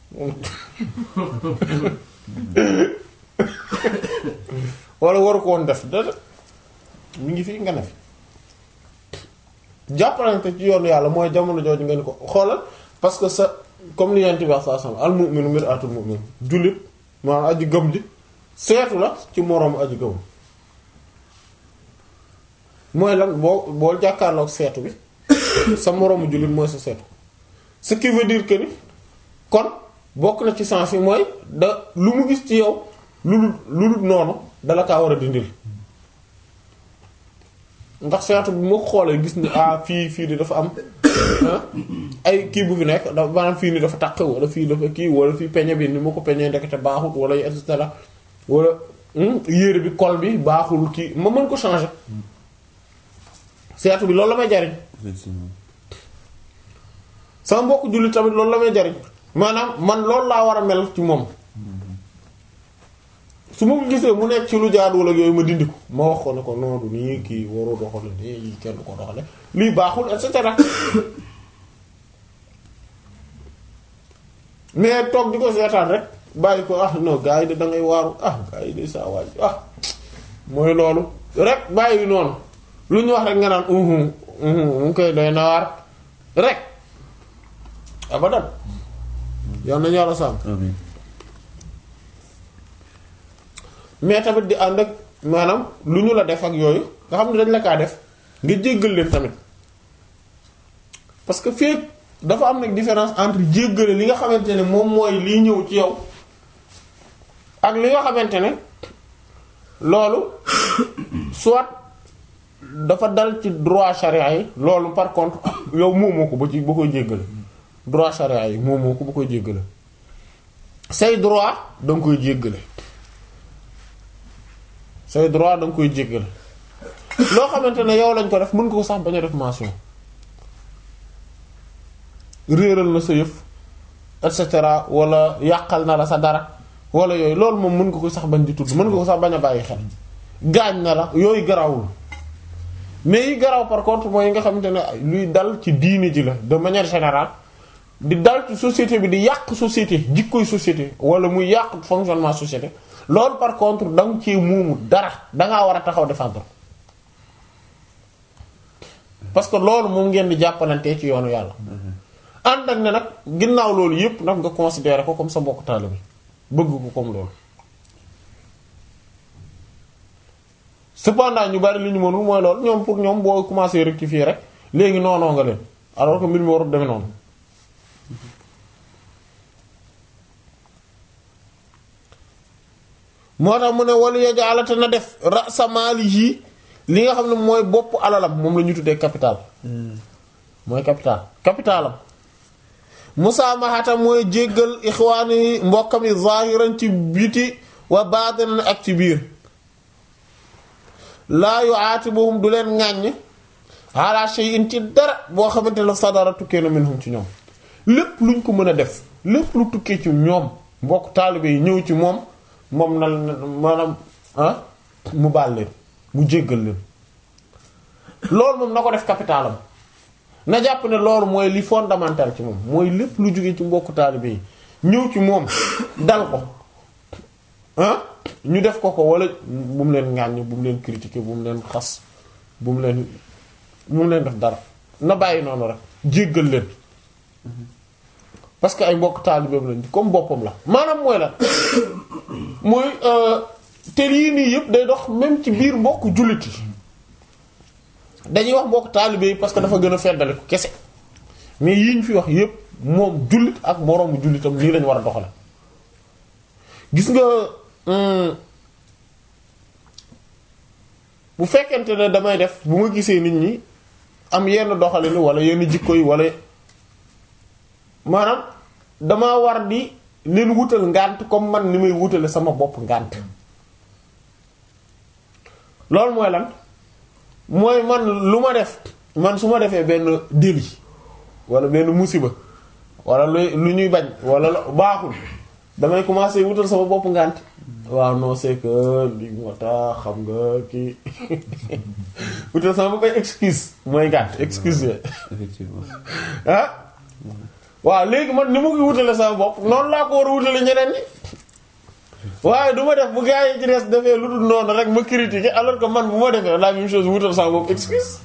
S1: wala waru ko woon def dara mi ngi fi nga ne fi jàppalante ci yoonu yàlla mooy jamono jooju ngeen ko xoolal parce que sa comme li yent bi wax saa sam al mu'minu mir'atul mu'min jullit maanaam aji gëm ji seetu la ci moroomu aji gëm mooy lan boo boo jàkkaarloog seetu bi sa moroomu jullit mooy sa seetu ce qui veut dire que ni kon bokk na ci sens yi mooy da lu mu gis ci yow lu lu lu dul noonu dala kaa war a dindil ndax seetu bi moo xoolee gis ni ah fii fii di dafa am ay kii bu fi nekk dafa maanaam fii ni dafa taq wala fii dafa kii wala fii peñe bi ni ma ko peñee ndekete baaxut wala et cetera wala yére bi col bi baaxul kii ma mën ko changer seetu bi loolu la may jariñ
S2: effectivement
S1: sama mbokk jullit tamit loolu la may jariñ maanaam man loolu laa war a mel ci moom su ma ko gisee mu nekk ci lu jaaduwul ak yooyu ma dindi ko ma wax ko ne ko non du nii kii waroo doxale nii yi kenn du ko doxale lii baaxul et cetera mais toog di ko seetaan rek bàyyi ko ah non gars yi de da ngay waaru ah gars yi de saa waay ah mooy loolu rek bàyyi noonu lu ñu wax rek nga naan uhu uhu mu ngi koy doy na waar rek abadan yal nañu yàlla sàmm
S2: amiin
S1: mais tamit di ànd ak maanaam lu ñu la def ak yooyu nga xam ne dañ la kaa def nga jéggal leen tamit parce que fii dafa am nag différence entre jéggale li nga xamante ne moom mooy liy ñëw ci yow ak li nga xamante ne loolu soit dafa dal ci droit charia yi loolu par contre yow moomoo ko ba ci ba koy jéggale droit charia yi moomoo ko ba koy jéggale say droit danga koy jéggale say droit da nga koy jéggale loo xamante ne yow lañ ko def mën nga ko sax bañ a def mention réeral na sa yëf et cetera wala yàqal na la sa dara wala yooyu loolu moom mën nga ko sax bañ di tudd mën nga ko sax bañ a bàyyi xel gaañ na la yooyu garawul mais yi garaw par contre mooy yi nga xamante ne luy dal ci diini ji la de manière générale di dal ci société bi di yàq société jikkoy société wala muy yàq fonctionnement société loolu par contre da nga ci muumu dara dangaa war a taxaw défendre parce que loolu moom ngeen di jàppalantee ci yoonu yàlla ànd ak ne nag ginnaaw loolu yépp nag nga considérer ko comme sa mbokk taalibe bëgg ko comme loolu cependant ñu bari li ñu mënul mooy loolu ñoom pour ñoom boo commencé rectifier rek léegi noonoo nga leen alors que mbir mi warul demee noonu moo tax mu ne walu yajaalate na def ra'sa maalihi li nga xam ne mooy bopp alalam moom la ñu tuddee capital mooy capital capitalam musaamahata mooy jéggal ixwaani mbokkam yi zahiran ci biti wa baatinan ak ci biir laa yu'aatibuhum du leen ŋàññ ala shay'in ci dara boo xamante ne sadara tukkee na minhum ci ñoom lépp luñ ko mën a def lépp lu tukkee ci ñoom mbokk taalibe yi ñëw ci moom moom na maanaam ah mu baal leen mu jéggal leen loolu moom na ko def capitalam na jàpp ne loolu mooy li fondamental ci moom mooy lépp lu jóge ci mbokk taalibe yi ñëw ci moom dal ko ah ñu def ko ko wala bu mu leen ŋàññ bu mu leen critiquer bu mu leen xas bu mu leen bu mu leen def dara na bàyyi noonu rek jéggal leen parce que ay mbokk taalibeem lañ comme boppam la maanaam mooy la mooy te lii nii yëpp day dox même ci biir mbokk jullit yi dañuy wax mbokk taalibe yi parce que dafa gën a feddali ko kese mais yii ñu fi wax yëpp moom jullit ak moroomu jullitam nii lañu war a doxale gis nga bu fekkente ne damay def bu ma gisee nit ñi am yenn doxalin wala yenn jikko yi wala maanaam dama war di leen wutal ngànt comme man ni may wutale sama bopp ngànt loolu mooy lan mooy man lu ma def man su ma defee benn délit wala benn musiba wala lu lu ñuy bañ wala baaxul damay commencer wutal sama bopp ngànt waaw non c'est que li moo tax xam nga kii wutal sama bopp ay excuse mooy ngànt excuse yooyu
S2: effectivement
S1: ah waaw léegi man ni mu ngi wutale sama bopp noonu laa ko war a wutale ñeneen ñi waaye du ma def bu gaa yi ci des defee lu dul noonu rek ma critiquer alors que man bu ma defee la même chose wutal sama bopp excuse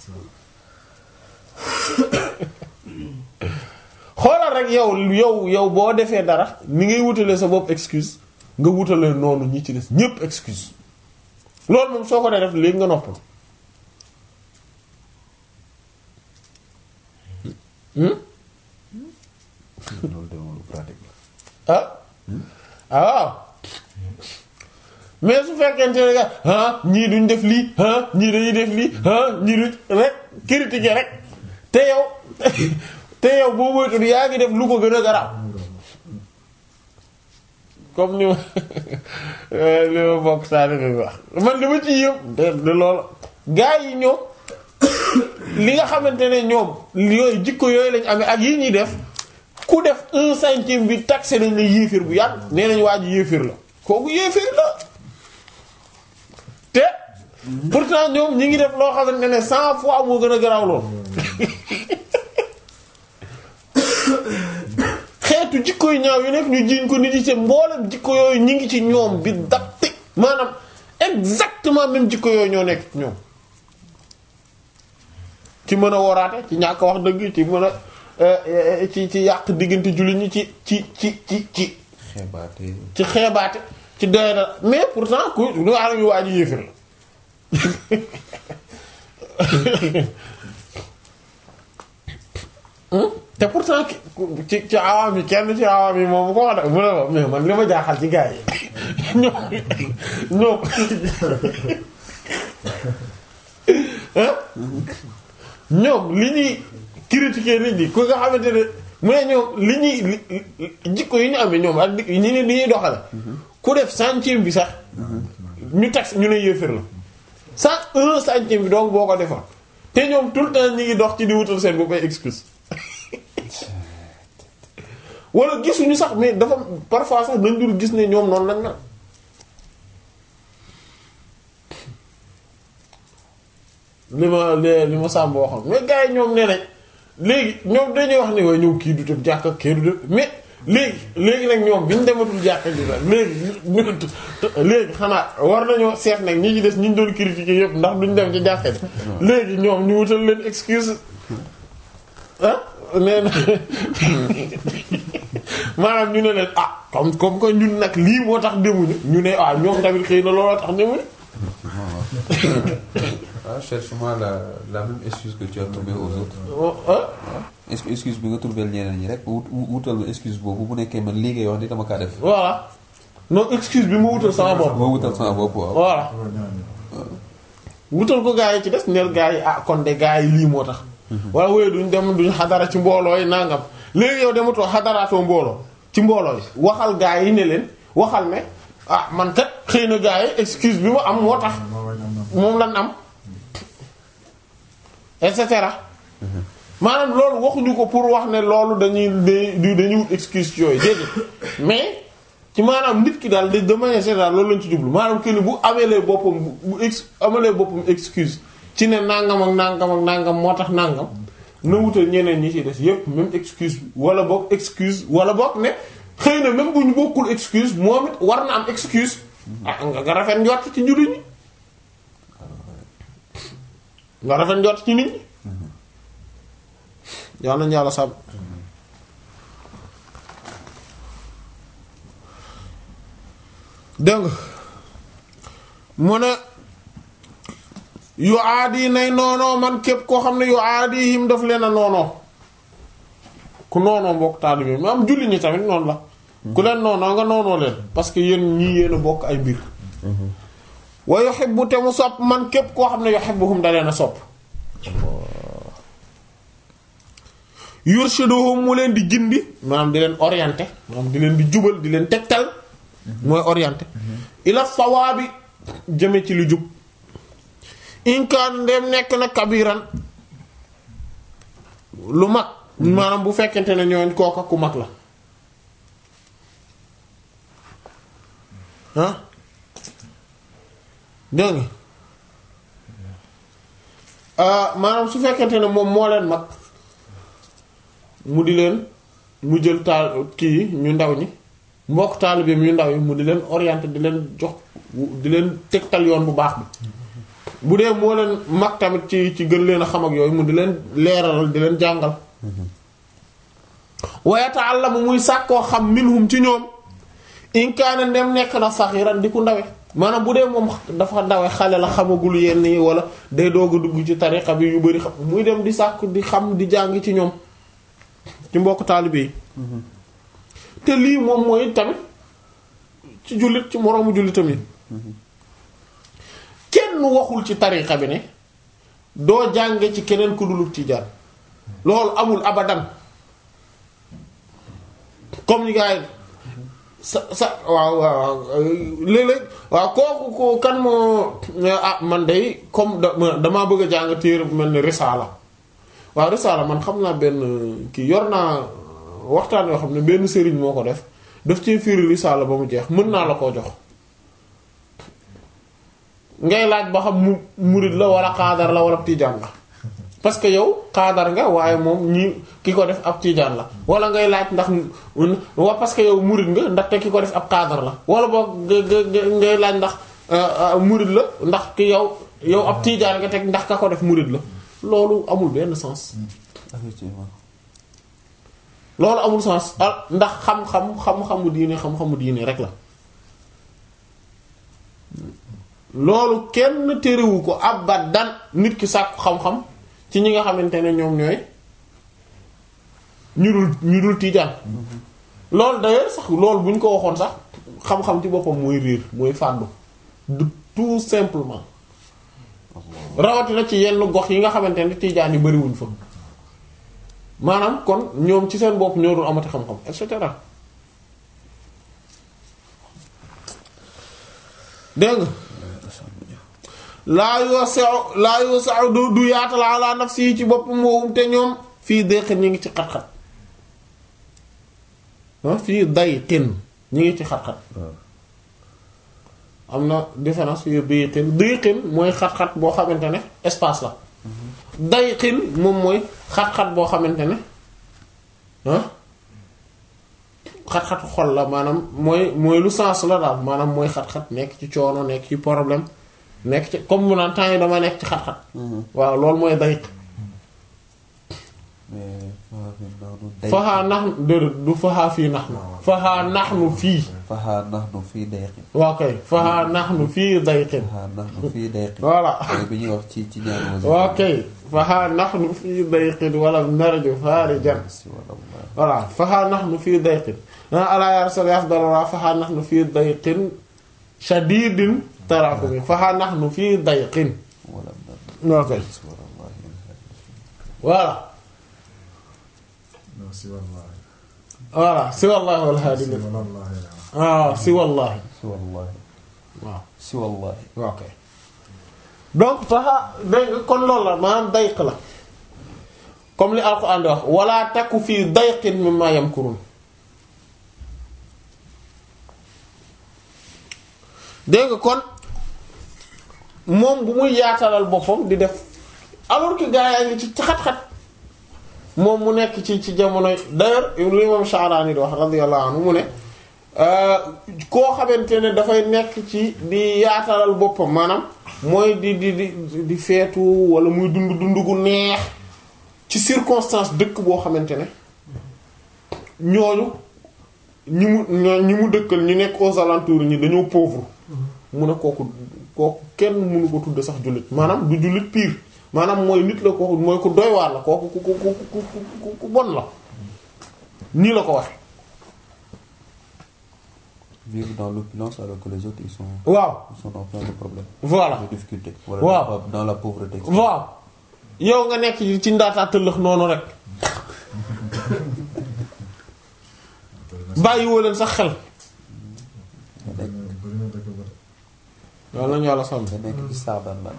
S1: xoolal rek yow yow yow boo defee dara ni ngay wutale sa bopp excuse nga wutale noonu ñi ci des ñépp excuse loolu moom soo ko dee def léegi nga noppal
S2: loolu de moom lu pratique la.
S1: ah ah waaw mais su fekkente ne nga ah ñii duñ def lii ah ñii dañuy def lii ah ñii duñ rek critiquer rek te yow te yow boo moytuwul yaa ngi def lu ko gën a garaaw comme ni ma li ma bokk saa bi wax man li ma ci yëpp de de loolu gaa yi ñoom li nga xamante ne ñoom yooyu jikko yooyu lañ amee ak yi ñuy def ku def un centime bi taxé nañ la yéeféer bu yàgg nee nañ waa ji yéeféer la kooku yéeféer la te pourtant ñoom ñi ngi def loo xamante ne cent fois moo gën a garaaw lool xeetu xeetu jikko yu ñaaw yu nekk ñu jiiñ ko nit yi te mboolem jikko yooyu ñu ngi ci ñoom bi dapte maanaam exactement même jikko yooyu ñoo nekk ci ñoom ci mën a woraate ci ñàkk wax dëgg ci mën a euh, ci ci yàq diggante jullit ñi ci ci ci ci ci
S2: xeebaate
S1: ci xeebaate ci doy na mais pourtant ku lu nga xam ne waa ji yéefir la Hmm? te pourtant ki- ku- ci ci awaam yi kenn ci awaam yi moom bu ko wax de mu ne ma mais man li ma jaaxal ci gars yi ñoom ñoom hein ñoom li ñuy critiquer nit ñi ku nga xamante ne mu ne ñoom li ñuy li- li- jikko yi ñu amee ñoom ak di- ñi ni ñuy doxale ku def centième bi sax ñu tax ñu ne yéefir la cent un centième bi donc boo ko defoon te ñoom tout le temps ñi ngi dox ci di wutal seen bopp ay excuse wala gisuñu sax mais dafa parfois sax dañ dul gis ne ñoom noonu lañ mel li ma li li ma sàmb waxoon mais gars yi ñoom nee nañ léegi ñoom dañuy wax ni waaye ñëw kii du dem jàkka kii du dem mais léegi léegi nag ñoom bi ñu dematul jàkka ji la léegi ñu léegi xanaa war nañoo seet nag ñi ci des ñi ñu doon critiquer yëpp ndax duñ dem ci jàkka ji léegi ñoom ñu wutal leen excuse ah nee na maanaam ñu ne leen ah comme comme que ñun nag lii moo tax demuñu ñu ne ah ñoom tamit xëy na looloo tax demuñu
S2: ah cherche-moi la la même excuse que tu as trouvé aux autres
S1: oh, ah
S2: est-ce que excuse bi nga trouvé ñeneen ñi rek wut wutal ma excuse boobu bu nekkee man liggéey wax ni dama kaa def
S1: voilà non excuse bi ma wutal sama bopp
S2: ma wutal sama bopp waaw
S1: voilà wutal ko gaa yi ci des neel gaa yi ah kon de gaa yi lii moo tax wala wooyu duñ dem duñ xadara ci mbooloo yi nangam léegi yow dematoo xadaraatoo mbooloo ci mbooloo yi waxal gaa yi ne leen waxal ne ah man kat xëy na gaa yi excuse bi ma am moo tax moom lan am et cetera maanaam loolu waxuñu ko pour wax ne loolu dañuy dañuy dañuy wut excuse ci yooyu déedéet mais ci maanaam nit ki daal de de manière générale loolu lañ ci jublu maanaam que ni bu amelee boppam bu bu ex amelee boppam excuse ci ne nangam ak nangam ak nangam moo tax nangam na wutal ñeneen ñi ci des yépp même excuse wala boog excuse wala boog ne xëy na même bu ñu bokkul excuse moom it war na am excuse. ah nga nga rafet njort ci jullit ñi nga rafet njort ci nit ñi. yal nañu yàlla sàmm. dégg nga mu ne yu aadi nay noonoo man képp koo xam ne yu aadi him daf leen a noonoo ku noonoo mbokk taalibe bi am julli ñi tamit noonu la ku leen noonoo nga noonoo leen parce que yéen ñii yéen a bokk ay mbir wa yuhibbu te mu sopp man képp koo xam ne yuhibbuhum da leen a sopp yurshiduhum mu leen di gindi maanaam di leen orienté maanaam di leen di jubal di leen tegtal mooy orienté ila sawaabi jëme ci lu jub inkaan ndem nekk na kabiran lu mag maanaam bu fekkente ne ñooñ kooka ku mag la ah dégg nga ah maanaam su fekkente ne moom moo leen mag mu di leen mu jël taal kii ñu ndaw ñi mbokk taalibeem yu ndaw yi mu di leen orienté di leen jox di leen tegtal yoon bu baax bi bu dee moo leen mag tamit ci ci gën leen a xam ak yooyu mu di leen leeralal di leen jàngal wa yata'allamu muy sàkkoo xam minhum ci ñoom in kaana ndem nekk na saxiran di ku ndawe maanaam bu dee moom dafa ndawe xale la xamagul yenn yi wala day doog a dugg ci tariqa bi yu bari xam muy dem di sàkk di xam di jàng ci ñoom ci mbokk taalibe yi te lii moom mooy tamit ci jullit ci moroomu jullit tamit kenn waxul ci tariqa bi ne doo jànge ci keneen ku dulub tijaan loolu amul abadan comme ni gaay sa sa waaw waaw léeg-léeg waaw kooku ko kan moo ah man day comme damaa bëgg a jàng téere bu mel ni risaala waaw risaala man xam naa benn kii yor naa waxtaan yoo xam ne benn sëriñ moo ko def daf ci firi risaala ba mu jeex mën naa la koo jox ngay laaj ba xam mu murid la wala xaadar la wala tijaan la parce que yow xaadar nga waaye moom ñi ki ko def ab tiijaan la wala ngay laaj ndax wa parce que yow murid nga ndaxte ki ko def ab xaadar la wala boog ngay laaj ndax murid la ndax ki yow yow ab tiijaan nga teg ndax ka ko def murid la loolu amul benn sens
S2: effectivement
S1: loolu amul sens ah ndax xam-xam xam-xamu diine xam-xamu diine rek la loolu kenn terewu ko abadan nit ki sàkku xam-xam ci ñi nga xamante ne ñoom ñooy ñu dul ñu dul tiijaan loolu d'ailleurs sax loolu bu ñu ko waxoon sax xam-xam ci boppam mooy riir mooy fàddu du tout simplement rawatina ci yenn gox yi nga xamante ne tiijaan yi bariwuñ fa maanaam kon ñoom ci seen bopp ñoo dul amati xam-xam et cetera dégg nga laa yoo sew laa yoo sew du du yaatal ala nafsi ci boppam moom te ñoom fii dayqin ñu ngi ci xat-xat ah fii dayqin ñu ngi ci xat-xat am na différence fii dayqin dayqin mooy xat-xat boo xamante ne espace la dayqin moom mooy xat-xat boo xamante ne ah xat-xat xol la maanaam mooy mooy lu sens la daal maanaam mooy xat-xat nekk ci coono nekk ci problème nekk ci comme mu naan temps yi dama nekk ci xat-xat waaw loolu mooy dayq faxaa nax déedéet du faxaa fii nax nu faxaa nax nu fii
S2: faxaa nax nu fii dayqin
S1: waaw kay faxaa nax nu fii dayqin
S2: faxaa nax nu fii dayqin
S1: voilà
S2: mooy bi ñuy wax ci ci ñaari wasi
S1: waaw kay faxaa nax nu fii dayqin wala narju faarijan
S2: si wala wala
S1: voilà faxaa nax nu fii dayqin ah alaa yaa rasul afdallah faxaa nax nu fii dayqin shadidin taraqumi faxaa nax nu fii dayqin
S2: wala
S1: waaw kay
S2: si wala wallahi
S1: voilà
S4: non si wallaahi.
S1: voilà si wallahi wal haadi
S4: si wallaahi la.
S1: ah si wallahi
S2: si wallahi
S1: waaw
S2: si wallahi
S1: ok donc faxa dégg nga kon loolu la maanaam dayq la comme li alquran di wax wala takku fii dayqin mimma yamkurun dégg nga kon moom bu muy yaatalal boppam di def alors que gaa yaa ngi ci xat-xat moom mu nekk ci ci jamonoy d'ailleurs li moom Sha'rani di wax radiyallahu anhu mu ne koo xamante ne dafay nekk ci di yaatalal boppam maanaam mooy di di di di feetu wala muy dund dund gu neex ci circonstance dëkk boo xamante ne ñooñu ñi mu ñoo ñi mu dëkkal ñu nekk aux alentours ñi dañoo pauvre mu ne kooku kooku kenn mënu ko tudd sax jullit maanaam du jullit pire maanaam mooy nit la kooku mooy ku doy waar la kooku ku ku ku ku ku ku bon la nii la ko waxe
S2: vivre dans l'opulence alors que les autres ils sont
S1: waaw
S2: ils sont en plein de problèmes
S1: voilà
S2: de difficultés wala
S1: Waaw.
S2: dans la pauvreté
S1: waaw yow nga nekk ci ndaataa tëllëx noonu rek bàyyiwoo leen sax xel
S4: bëri na bëri na dëkk ba.
S1: loolu lañu yàlla sàmm
S2: nga nekk ci saabaan la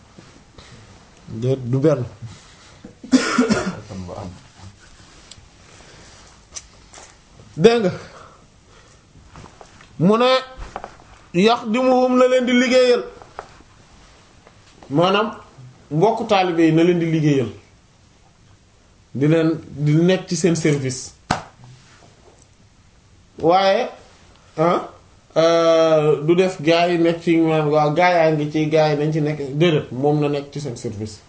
S1: déet du benn
S2: kon ba am
S1: dégg nga mu ne yax di muhum la leen di liggéeyal maanaam mbokk taalibe yi na leen di liggéeyal di leen di nekk ci seen service waaye ah euh, du def gaa yi nekk ci maanaam waaw gaa yaa ngi ci gaa yi nañ ci nekk déedéet moom na nekk ci seen service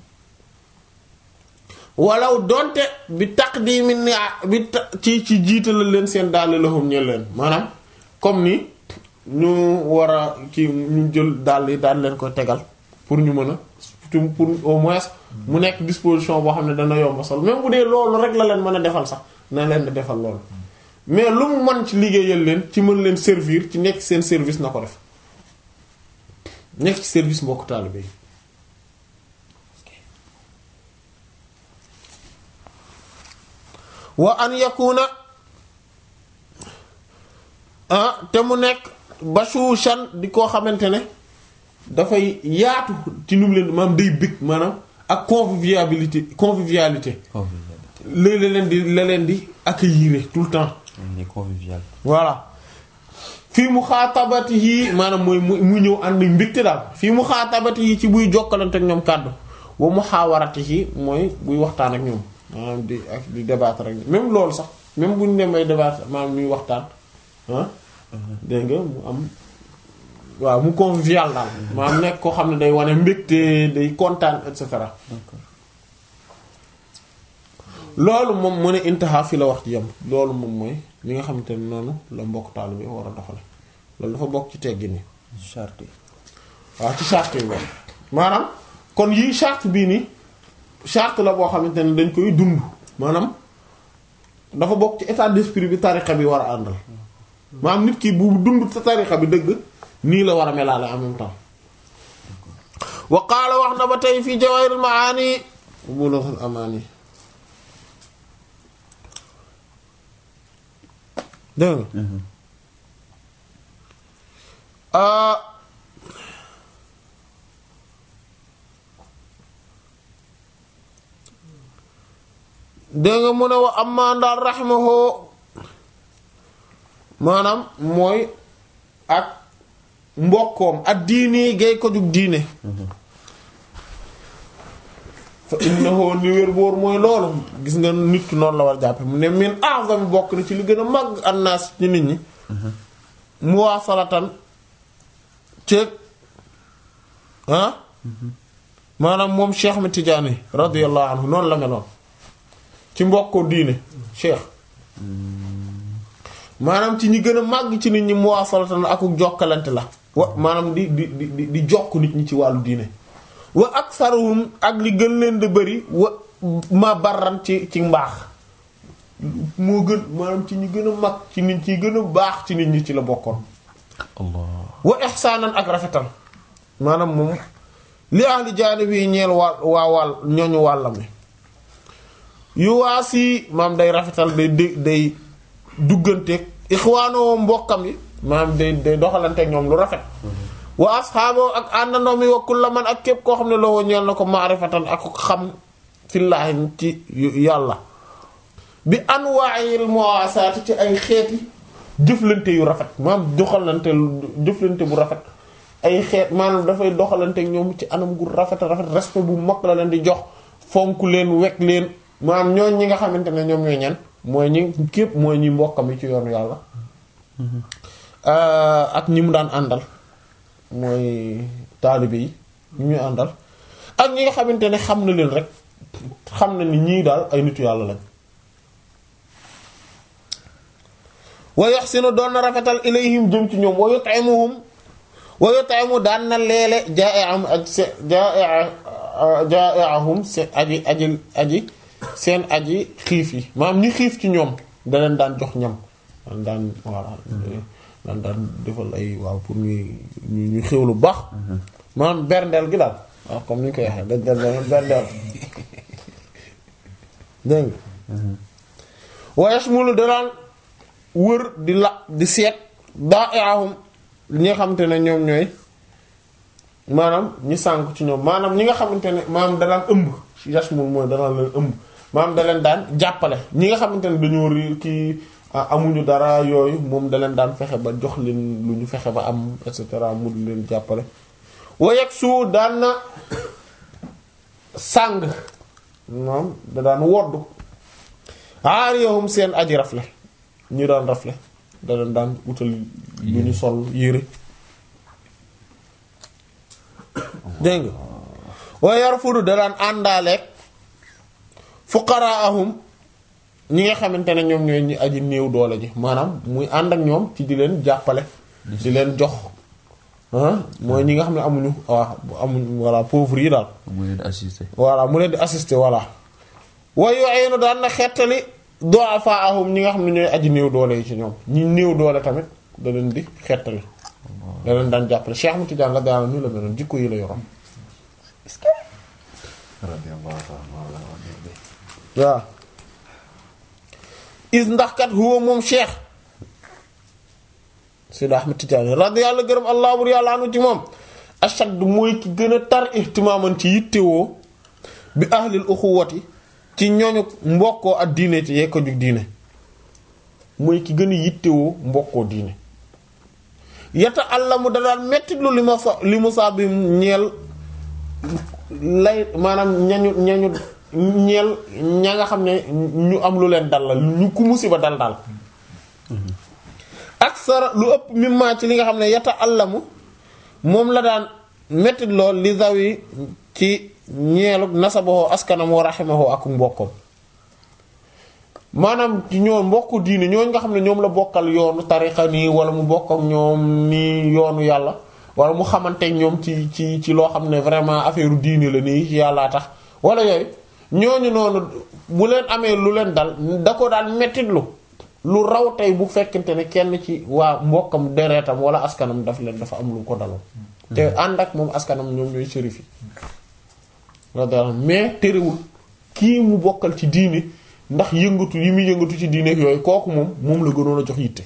S1: walaw donte bi taqdimi ni bi ta- ci ci jiitalal leen seen daal lahum ñel leen maanaam comme ni ñu war a ci ñu jël daal yi daal leen ko tegal pour ñu mën a pour pour au moins mu nekk disposition boo xam ne dana yomb sol même bu dee loolu rek la leen mën a defal sax na leen di defal loolu mais lu mu mën ci liggéeyal leen ci mën leen servir ci nekk seen service na ko def nekk ci service mbokk taalibe yi wa an yakuna ah te mu nekk bashushan di koo xamante ne dafay yaatu ci nu mu leen maanaam day bëgg maanaam ak convivialité convivialité léeg la leen di la leen di accueillir tout le temps
S2: il est convivial
S1: voilà fii mu xaatabati yii maanaam mooy mu mu ñëw ànd mbégte daal fii mu xaatabati yi ci buy jokkalante ak ñoom kàddu wa muhaawaratihi mooy buy waxtaan ak ñoom maanaam di ak di débattre ak même loolu sax même bu ñu demee débattre maanaam ñuy waxtaan ah dégg nga mu am waaw mu convivial daal maanaam nekk koo xam ne day wane mbégte day kontaan et cetera
S2: d'accord
S1: loolu moom mu ne intaha fi la wax ci yam loolu moom mooy li nga xamante ne noonu la mbokk taalibe war a doxale loolu dafa bokk ci teggi ni
S2: charte yi
S1: waaw ci charte yi bokk maanaam kon yii charte bii nii charte la boo xamante ne dañ koy dund maanaam dafa bokk ci état d'esprit bi tarixa bi war a àndal maanaam nit ki bu dund sa tarixa bi dëgg nii la war a melaale en même temps wa qaala wax na ba tey fii jawahirul maani bulughul amani dégg nga ah dégg nga mu ne wa amma ndaal rahimahu maanaam mooy ak mbokkoom ak diini gay ko jug diine fa innahu ni wér boor mooy loolu gis nga nit ki noonu la war jàppe mu ne min a'zami bokk na ci li gën a màgg annaas ci nit ñi muwaasalatan ceeg ah maanaam moom Cheikh mi Tidiane radiyallahu anhu noonu la meloon ci mbokkoo diine Cheikh maanaam ci ñi gën a màgg ci nit ñi muwaasalatan ak jokkalante la wa maanaam di di di di jokk nit ñi ci wàllu diine wa aksaruhum ak li gën leen di bëri wa ma barran ci ci mbaax moo gën maanaam ci ñi gën a mag ci nit ci gën a baax ci nit ñi ci la bokkoon
S2: allah
S1: wa ihsaanan ak rafetal maanaam moom li ahli jaanib yi ñeel waa waa wàll ñooñu wàllam mi yu waa si maam day rafetal day day day dugganteeg ixwaanoo mbokkam yi maanaam day day doxalanteeg ñoom lu rafet wa asxaaboo ak àndandoo mi wa kulla man ak képp koo xam ne loo ñeel na ko maarifatan ak xam fillaahi ci yàlla bi anwaa'il muwaasaati ci ay xeeti jëflante yu rafet maanaam doxalante jëflante bu rafet ay xeet maanaam dafay doxalante ak ñoom ci anam gu rafet rafet respect bu mag la leen di jox fonk leen wekk leen maanaam ñooñ ñi nga xamante ne ñoom ñooy ñan mooy ñi képp mooy ñi mbokkam yi ci yoonu yàlla ak ñi mu daan àndal mooy taalibe yi ñu ñuy àndal ak ñi nga xamante ne xam na leen rek xam na ni ñii daal ay nitu yàlla lañ wa yaxsinu doon na rafetal ilayhim jëm ci ñoom wa yut'imuhum wa yut'imu daan na leele jaa'i'ahum ak se jaa'i'ahum seen aji aji aji seen aji xiif yi maanaam ñi xiif ci ñoom da leen daan jox ñam daan daan voilà daan daan defal ay waaw pour ñuy ñu xew lu baax maanaam berndeel gi daal waaw comme ni ñu koy waxee dañ dañ dañ berndeel dégg nga wa yashmulu da daan wër di la di seet daa eahum ñi nga xamante ne ñoom ñooy maanaam ñi sànk ci ñoom maanaam ñi nga xamante ne maanaam da daan ëmb yashmul mooy da daan leen ëmb maanaam da leen daan jàppale ñi nga xamante ne dañoo ri kii amuñu dara yooyu moom da leen daan fexe ba jox leen lu ñu fexe ba am et cetera mu di leen jàppale wayeeg su daan na sàng moom da daan woddu aariyahum seen aji rafle ñu daan rafle da leen daan wutal lu ñu sol yére dégg nga waaye yarfudu da daan àndaaleeg fuqaraahum ñi nga xamante ne ñoom ñooy ñi aji néew doole ji maanaam muy ànd ak ñoom ci di leen jàppale di leen jox ah mooy ñi nga xam ne amuñu waaw amuñu voilà pauvre yi daal
S2: mu leen assisté
S1: voilà mu leen di assister voilà waaye yooyu daan na xettali du'afaahum ñi nga xam ne ñooy aji néew doole yi ci ñoom ñi néew doole tamit da leen di xettali da leen daan jàppale Cheikh Ahmed Tidiane la daana nii la meloon jikko yi la yoroon waaw is ndax kat huwa moom Cheikh Sidi Ahmed Tidiane radi yàlla gërëm allah bur yàlla anu ci moom ashad mooy ki gën a tar ihtimaaman ci yittewoo bi ahlil uxuwati ci ñooñu mbokkoo ak diine ci yee ko jug diine mooy ki gën a yittewoo mbokkoo diine yata àllamu da daan metti lu li ma sa li mu saa bi ñeel lay maanaam ñañu ñañu ñeel ña nga xam ne ñu am lu leen dal la ñu ku musiba dal dal aksara lu ëpp mimma ci li nga xam ne yata allamu moom la daan mettit lool li zawi ci ñeelu nasabahu askanam wa rahimahu ak mbokkam maanaam ci ñoo mbokku diine ñooñ nga xam ne ñoom la bokkal yoonu tarixa nii wala mu bokk ak ñoom nii yoonu yàlla wala mu xamanteeg ñoom ci ci ci loo xam ne vraiment affaire diine la nii ci yàllaa tax wala yooyu ñooñu noonu bu leen amee lu leen dal da ko daan mettitlu lu raw tey bu fekkente ne kenn ci waa mbokkam deretam wala askanam daf leen dafa am lu ko daloon te ànd ak moom askanam ñoom ñooy shérif yi mais terewul kii mu bokkal ci diine ndax yëngatu yi muy yëngatu ci diine ak yooyu kooku moom moom la gënoon a jox yitte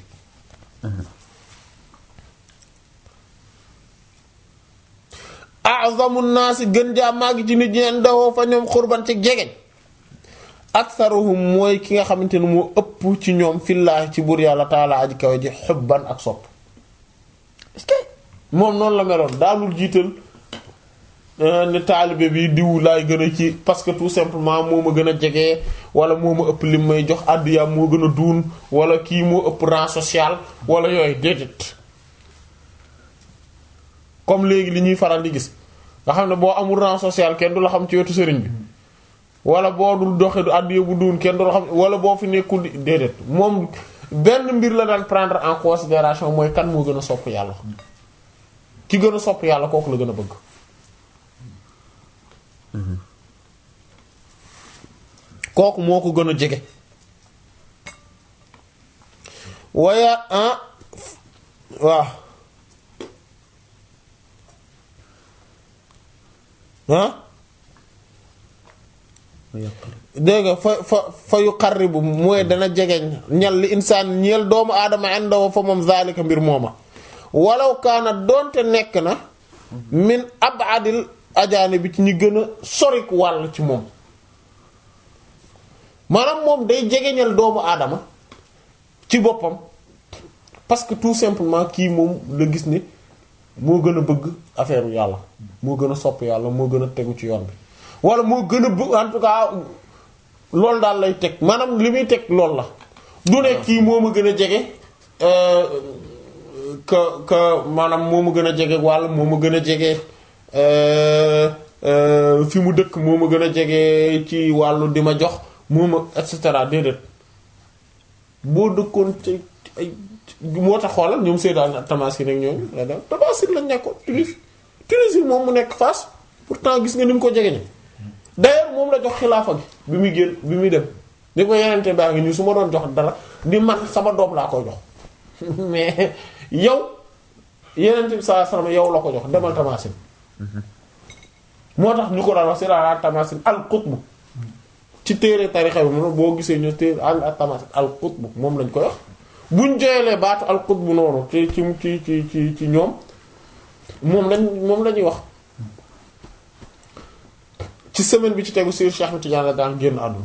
S1: a'zamu naasi gën jaa màgg ci nit ñi ndawoo fa ñoom xurban ci jegeñ aktharuhum mooy ki nga xamante ne moo ëpp ci ñoom fillaahi ci buur yàlla taala aji kawe ji xubban ak sopp est-ce que moom noonu la meloon daalul jiital ne taalibe bi diw laay gën a ci parce que tout simplement moo ma gën a jege wala moo ma ëpp lim may jox àddiyaam moo gën a duun wala kii moo ëpp rang social wala yooyu déedéet comme léegi li ñuy faral di gis nga xam ne boo amul rang social kenn du la xam ci wetu sëriñ bi wala boo dul doxe du àddiya bu duun kenn du la xam wala boo fi nekkul di déedéet moom benn mbir la daan prendre en considération mooy kan moo gën a sopp yàlla ki gën a sopp yàlla kooku la gën a bëgg kooku moo ko gën a jege waaye ah waaw ah dégg nga fa fa fa yu qarribu mooy dana jegeñ ñal li insaan ñeel doomu aadama indahu fa moom zalika mbir mooma walaw kaana doonte nekk na min abadil ajaane bi ci ñi gën a sorik wàll ci moom maanaam moom day jegeñal doomu aadama ci boppam parce que tout simplement kii moom la gis ni moo gën a bëgg affaire yàlla moo gën a sopp yàlla moo gën a tegu ci yoon bi wala moo gën a bëgg en tout cas loolu daal lay teg maanaam li muy teg loolu la du ne kii moo ma gën a jege que que maanaam moo ma gën a jege wàll moo ma gën a jege fi mu dëkk moo ma gën a jege ci wàllu di ma jox moo ma et cetera déedéet boo dëkkoon ci ay moo tax xoolal ñoom Seydou Tamaskin ak ñoom la dem Tamaskin lañ nekkoon Tunis Tunis moom mu nekk Fass pourtant gis nga ni mu ko jege ni d'ailleurs moom la jox xilaafa gi bi muy génn bi muy dem ni ko yenente baa ngi ñu su ma doon jox dara di man sama doom laa koy jox mais yow yenente bi sallallahu alayhi wasallam yow la ko jox demal Tamaskin moo tax ñu ko daan wax Seydou Tamaskin al qutb ci téere tarixa bi moom boo gisee ñu téere al al Tamaskin al qutb moom lañ koy wax buñ joyelee baatu al qutb noonu ci ci ci ci ci ci ñoom moom lañ moom la ñuy wax ci semaine bi ci tegu Sëriñ Cheikh Ahmed Tidiane la daan génn àdduna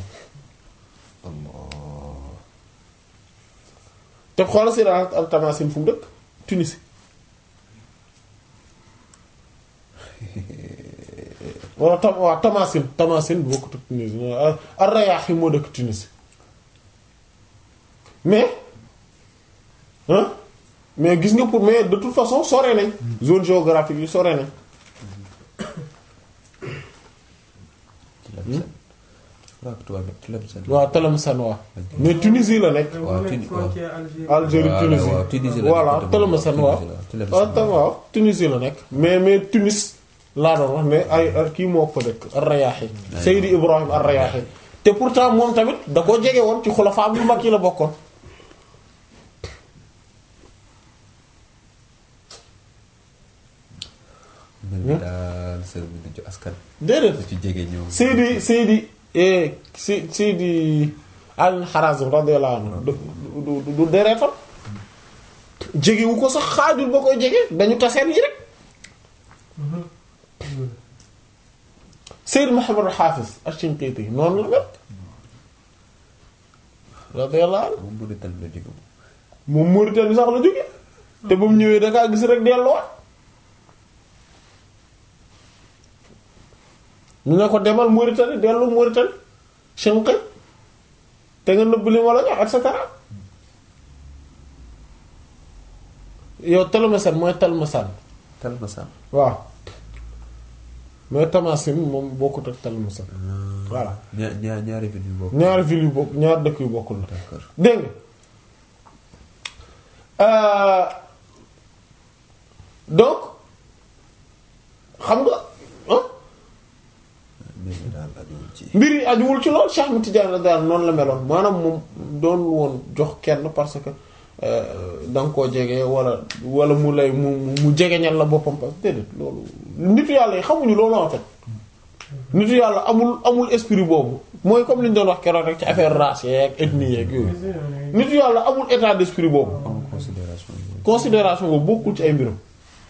S1: te xoolal si daal al Tamasin fu mu dëkk Tunisie wala tam waaw Tamasin Tamasin bokkut ak Tunisie ar-Rayaahi moo dëkk Tunisie mais hein mais gis nga pour mais de toute façon sore nañ zone géographique yi sore nañ waaw Tlemcen waaw mais Tunisie la nekk
S2: waaw Tunisie waaw
S1: Algérie Tunisie
S2: waaw Tunisie la
S1: voilà
S2: nekk
S1: Tlemcen waaw waaw tam waaw Tunisie la nekk mais mais Tunis laa doon wax ne ay kii moo ko dëkk ar-Rayaahi Seydi Ibrahim ar-Rayaahi te pourtant moom tamit da ko jege woon ci xulafaa yu mag yi la bokkoon
S2: mel ni daal sër bi du ci askan
S1: déedéet
S2: du ci jege ñëw
S1: Seydi Seydi eh si Seydi Al Harazim radiyallahu anhu du du du deretam jegewu ko sax xaajul ba koy jege dañu taseen yi rek Seydi Muhammad al-Hafiz ash-Shinqiti noonu la mel radiyallahu anhu
S2: moom bu dee tal la jóge
S1: moom Mauritanie sax la jóge te ba mu ñëwee da ngaa gis rek delluwaat ñu ne ko demal Mauritanie dellu Mauritanie Chinqi te nga nëbb li ma la jox et cetera yow Talmasan mooy Talmasan
S2: Talmasan.
S1: waaw mais Tamasin moom bokkut ak Talmasan voilà
S2: ñaar ñaar ñaari villes yu bokk.
S1: ñaari ville yu bokk ñaari dëkk yu bokkul la
S2: D'accord.
S1: dégg nga Euh, donc xam nga ah
S2: mbir mi daal ajuwul ci.
S1: mbir yi ajuwul ci lool Cheikh Ahmed Tidiane daal noonu la meloon maanaam moom doon woon jox kenn parce que da nga koo jege wala wala mu lay mu mu jegeñal la boppam parce que déedéet loolu nitu yàlla yi xamuñu loolu en fait nitu yàlla amul amul esprit boobu mooy comme li ñu doon wax keroog rek ci affaire race yeeg ethnie yeeg yooyu nitu yàlla amul état d'esprit boobu
S2: amul considération yooyu.
S1: considération boobu bokkul ci ay mbiram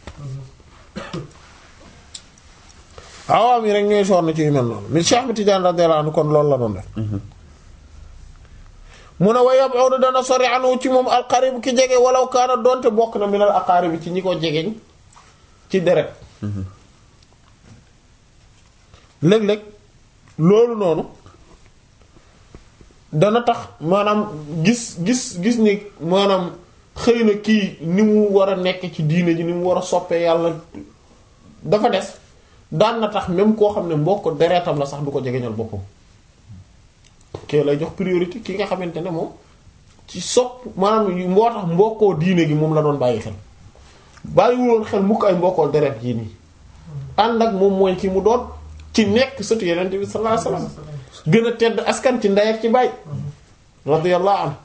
S1: awaam yi rek ñooy sonn ci yu mel noonu mi Cheikh Ahmed Tidiane radiyallahu anhu kon loolu la doon def mu ne wa yab'udu dana sori anu ci moom alqarib ki jege walaw kaana doonte bokk na minal aqarib ci ñi ko jegeñ ci deret léeg-léeg loolu noonu dana tax maanaam gis gis gis ni maanaam xëy na kii ni mu war a nekk ci diine ji ni mu war a soppee yàlla dafa des daan na tax même koo xam ne mbokk deretam la sax du ko jegeñal boppam kee lay jox priorité ki nga xamante ne moom ci sopp maanaam moo tax mbokkoo diine gi moom la doon bàyyi xel bàyyiwuloon xel mukk ay mbokkoo deret yi nii ànd ak moom mooy ki mu doon ci nekk sëtu yeneen bi sallallahu alayhi wasallam gën a tedd askan ci ndey ak ci baay radiyallahu anhu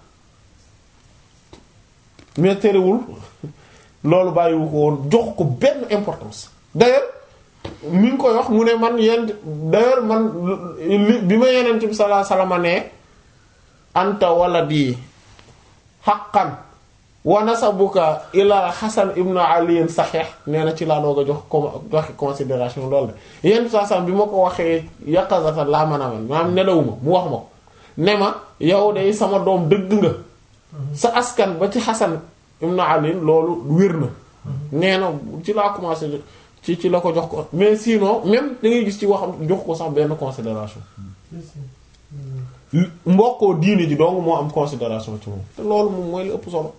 S1: mais terewul loolu bàyyiwu ko woon jox ko benn importance d'ailleurs mi ngi koy wax mu ne man yent d'ailleurs man li bi ma yeneen bi sallallahu alayhi wasallam ne anta waladi haqqan wa nasabuka ila Hasan ibn Ali sahih nee na ci laa doog a jox comme joxe considération loolu de yenn saa saa bi ma ko waxee yaqazatan laa mën a mel maanaam nelawuma mu wax ma ko ne ma yow de sama doom dëgg nga sa askan ba ci Hasan ibn Ali loolu wér na nee na ci laa commencé ci ci la ko jox ko mais sinon même da ngay gis ci waxam jox ko sax benn considération mbokkoo diine ji dong moo am considération ci moom te loolu moom mooy li ëpp solo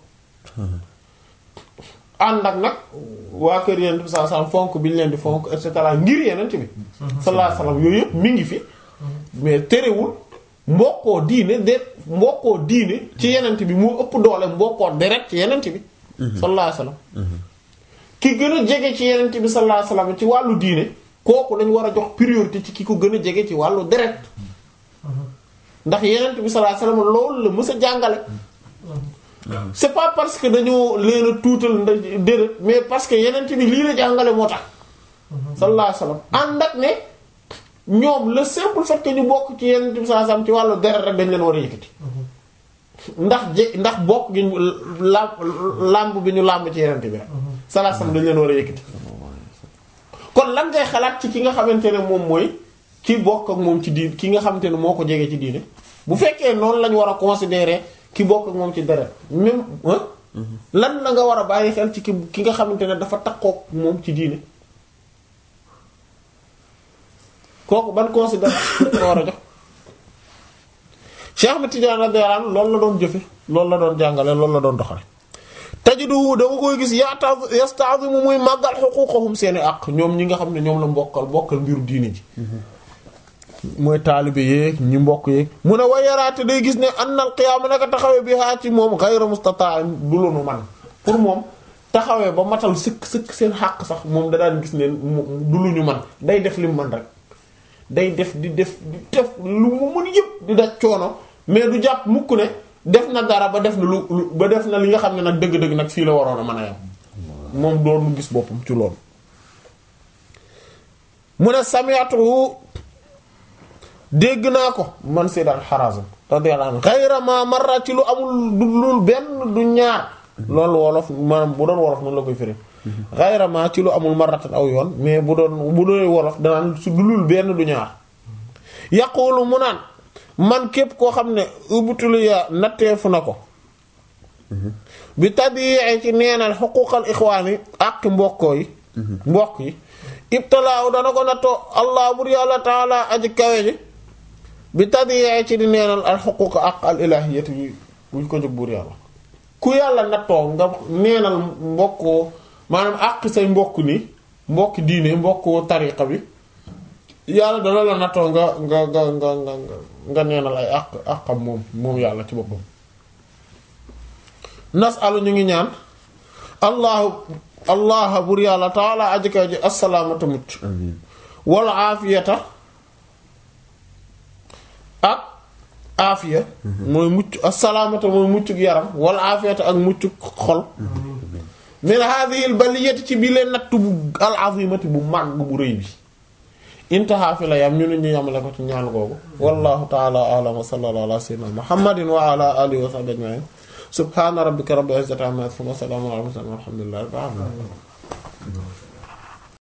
S1: ànd ak nag waa kër yenent bi sallallahu alayhi wasallam fonk bi ñu leen di fonk et cetera ngir yenent bi sallallahu alayhi wasallam yooyu yëpp mi ngi fi mais terewul mbokkoo diine de mbokkoo diine ci yenent bi moo ëpp doole mbokkoo deret ci yenent bi sallallahu alayhi wasallam ki gën a jege ci yenent bi sallallahu alayhi wasallam ci wàllu diine kooku lañ war a jox priorité ci ki ko gën a jege ci wàllu deret ndax yenent bi sallallahu alayhi wasallam loolu la mës a jàngale c'est pas parce que dañoo leen a tuutal nda déedéet mais parce que yenent bi lii la jàngale moo tax sallallahu alayhi wasallam ànd ak ne ñoom le simple fait que ñu bokk ci yenent bi sallallahu alayhi wasallam ci wàllu deret rek dañ leen war a yëkkati ndax je ndax bokk gi ñu làmb làmb bi ñu làmb ci yenent bi rek sallallahu alayhi wasallam dañ leen war a yëkkati kon lan ngay xalaat ci ki nga xamante ne moom mooy ki bokk ak moom ci diin ki nga xamante ne moo ko jege ci diine bu fekkee noonu lañ war a considérer ki bokk ak moom ci deret même lan la nga war a bàyyi xel ci ki ki nga xamante ne dafa takkook moom ci diine kooku ban considération nga war a jox Cheikh Ahmed Tidiane radiyallahu anhu loolu la doon jëfe loolu la doon jàngale loolu la doon doxale tajidu dama koy gis yata yasta'zimu muy màggal xuquqahum seeni àq ñoom ñi nga xam ne ñoom la mbokkal bokkal mbiru diine ji mooy taalibe yeeg ñi mbokk yeeg mu ne wa yaraate day gis ne annal qiyaama naka taxawee bi haa ci moom ghayra mustata' du lu nu man pour moom taxawee ba matal sëkk sëkk seen xàq sax moom da daan gis ne du lu ñu man day def li mu man rek day def di def di def lu mu mën yëpp di daj coono mais du jàpp mukk ne def na dara ba def na lu lu ba def na li nga xam ne nag dëgg-dëgg nag fii la waroon a mën a yam moom doon gis boppam ci loolu mu ne sami'tu dégg naa ko man Sayyid al-Harazim radiyallahu anhu ghayra ma marra ci lu amul du lul benn du ñaar loolu wolof maanaam bu doon wolof noonu la koy firi ghayra ma ci lu amul marratan aw yoon mais bu doon bu doon wolof danaan su du lul benn du ñaar yaqulu mu naan man képp koo xam ne ubtuliya natteefu na ko bi tadyi'i ci neenal xuquqal ixwaani ak mbokkoo yi mbokk yi ibtalaaw dana ko nattoo allah bur yàlla taala aji kawe ji bi tadiyee ci di neenal al xuquq ak al ilahiyati bi buñ ko jóg buur yàlla ku yàlla nattoo nga neenal mbokkoo maanaam àq say mbokk ni mbokk diine mbokk tariqa bi yàlla dana la nattoo nga nga nga nga nga nga neenal ay àq àqam moom moom yàlla ci boppam nasalu ñu ngi ñaan allahu allah bur yàlla taala ajikaw ji assalaamata mucc
S2: amiin
S1: wala aafiyata ak aafiya mooy mucc assalaamata mooy muccuk yaram wala aafiyata ak muccuk xol min hadhihi al baliyati ci bi leen natt bu al azimati bu màgg bu rëy bi intaha fi la yam ñu ne ñu yamale ko ci ñaan googu wallahu ta'ala a'lam wa sallallahu ala sayyidina muhammadin wa ala alihi wa sahbihi ajma'in subhana rabbika rabbil izzati amma yasifun wa salamun ala al mursalin walhamdulillahi rabbil alamin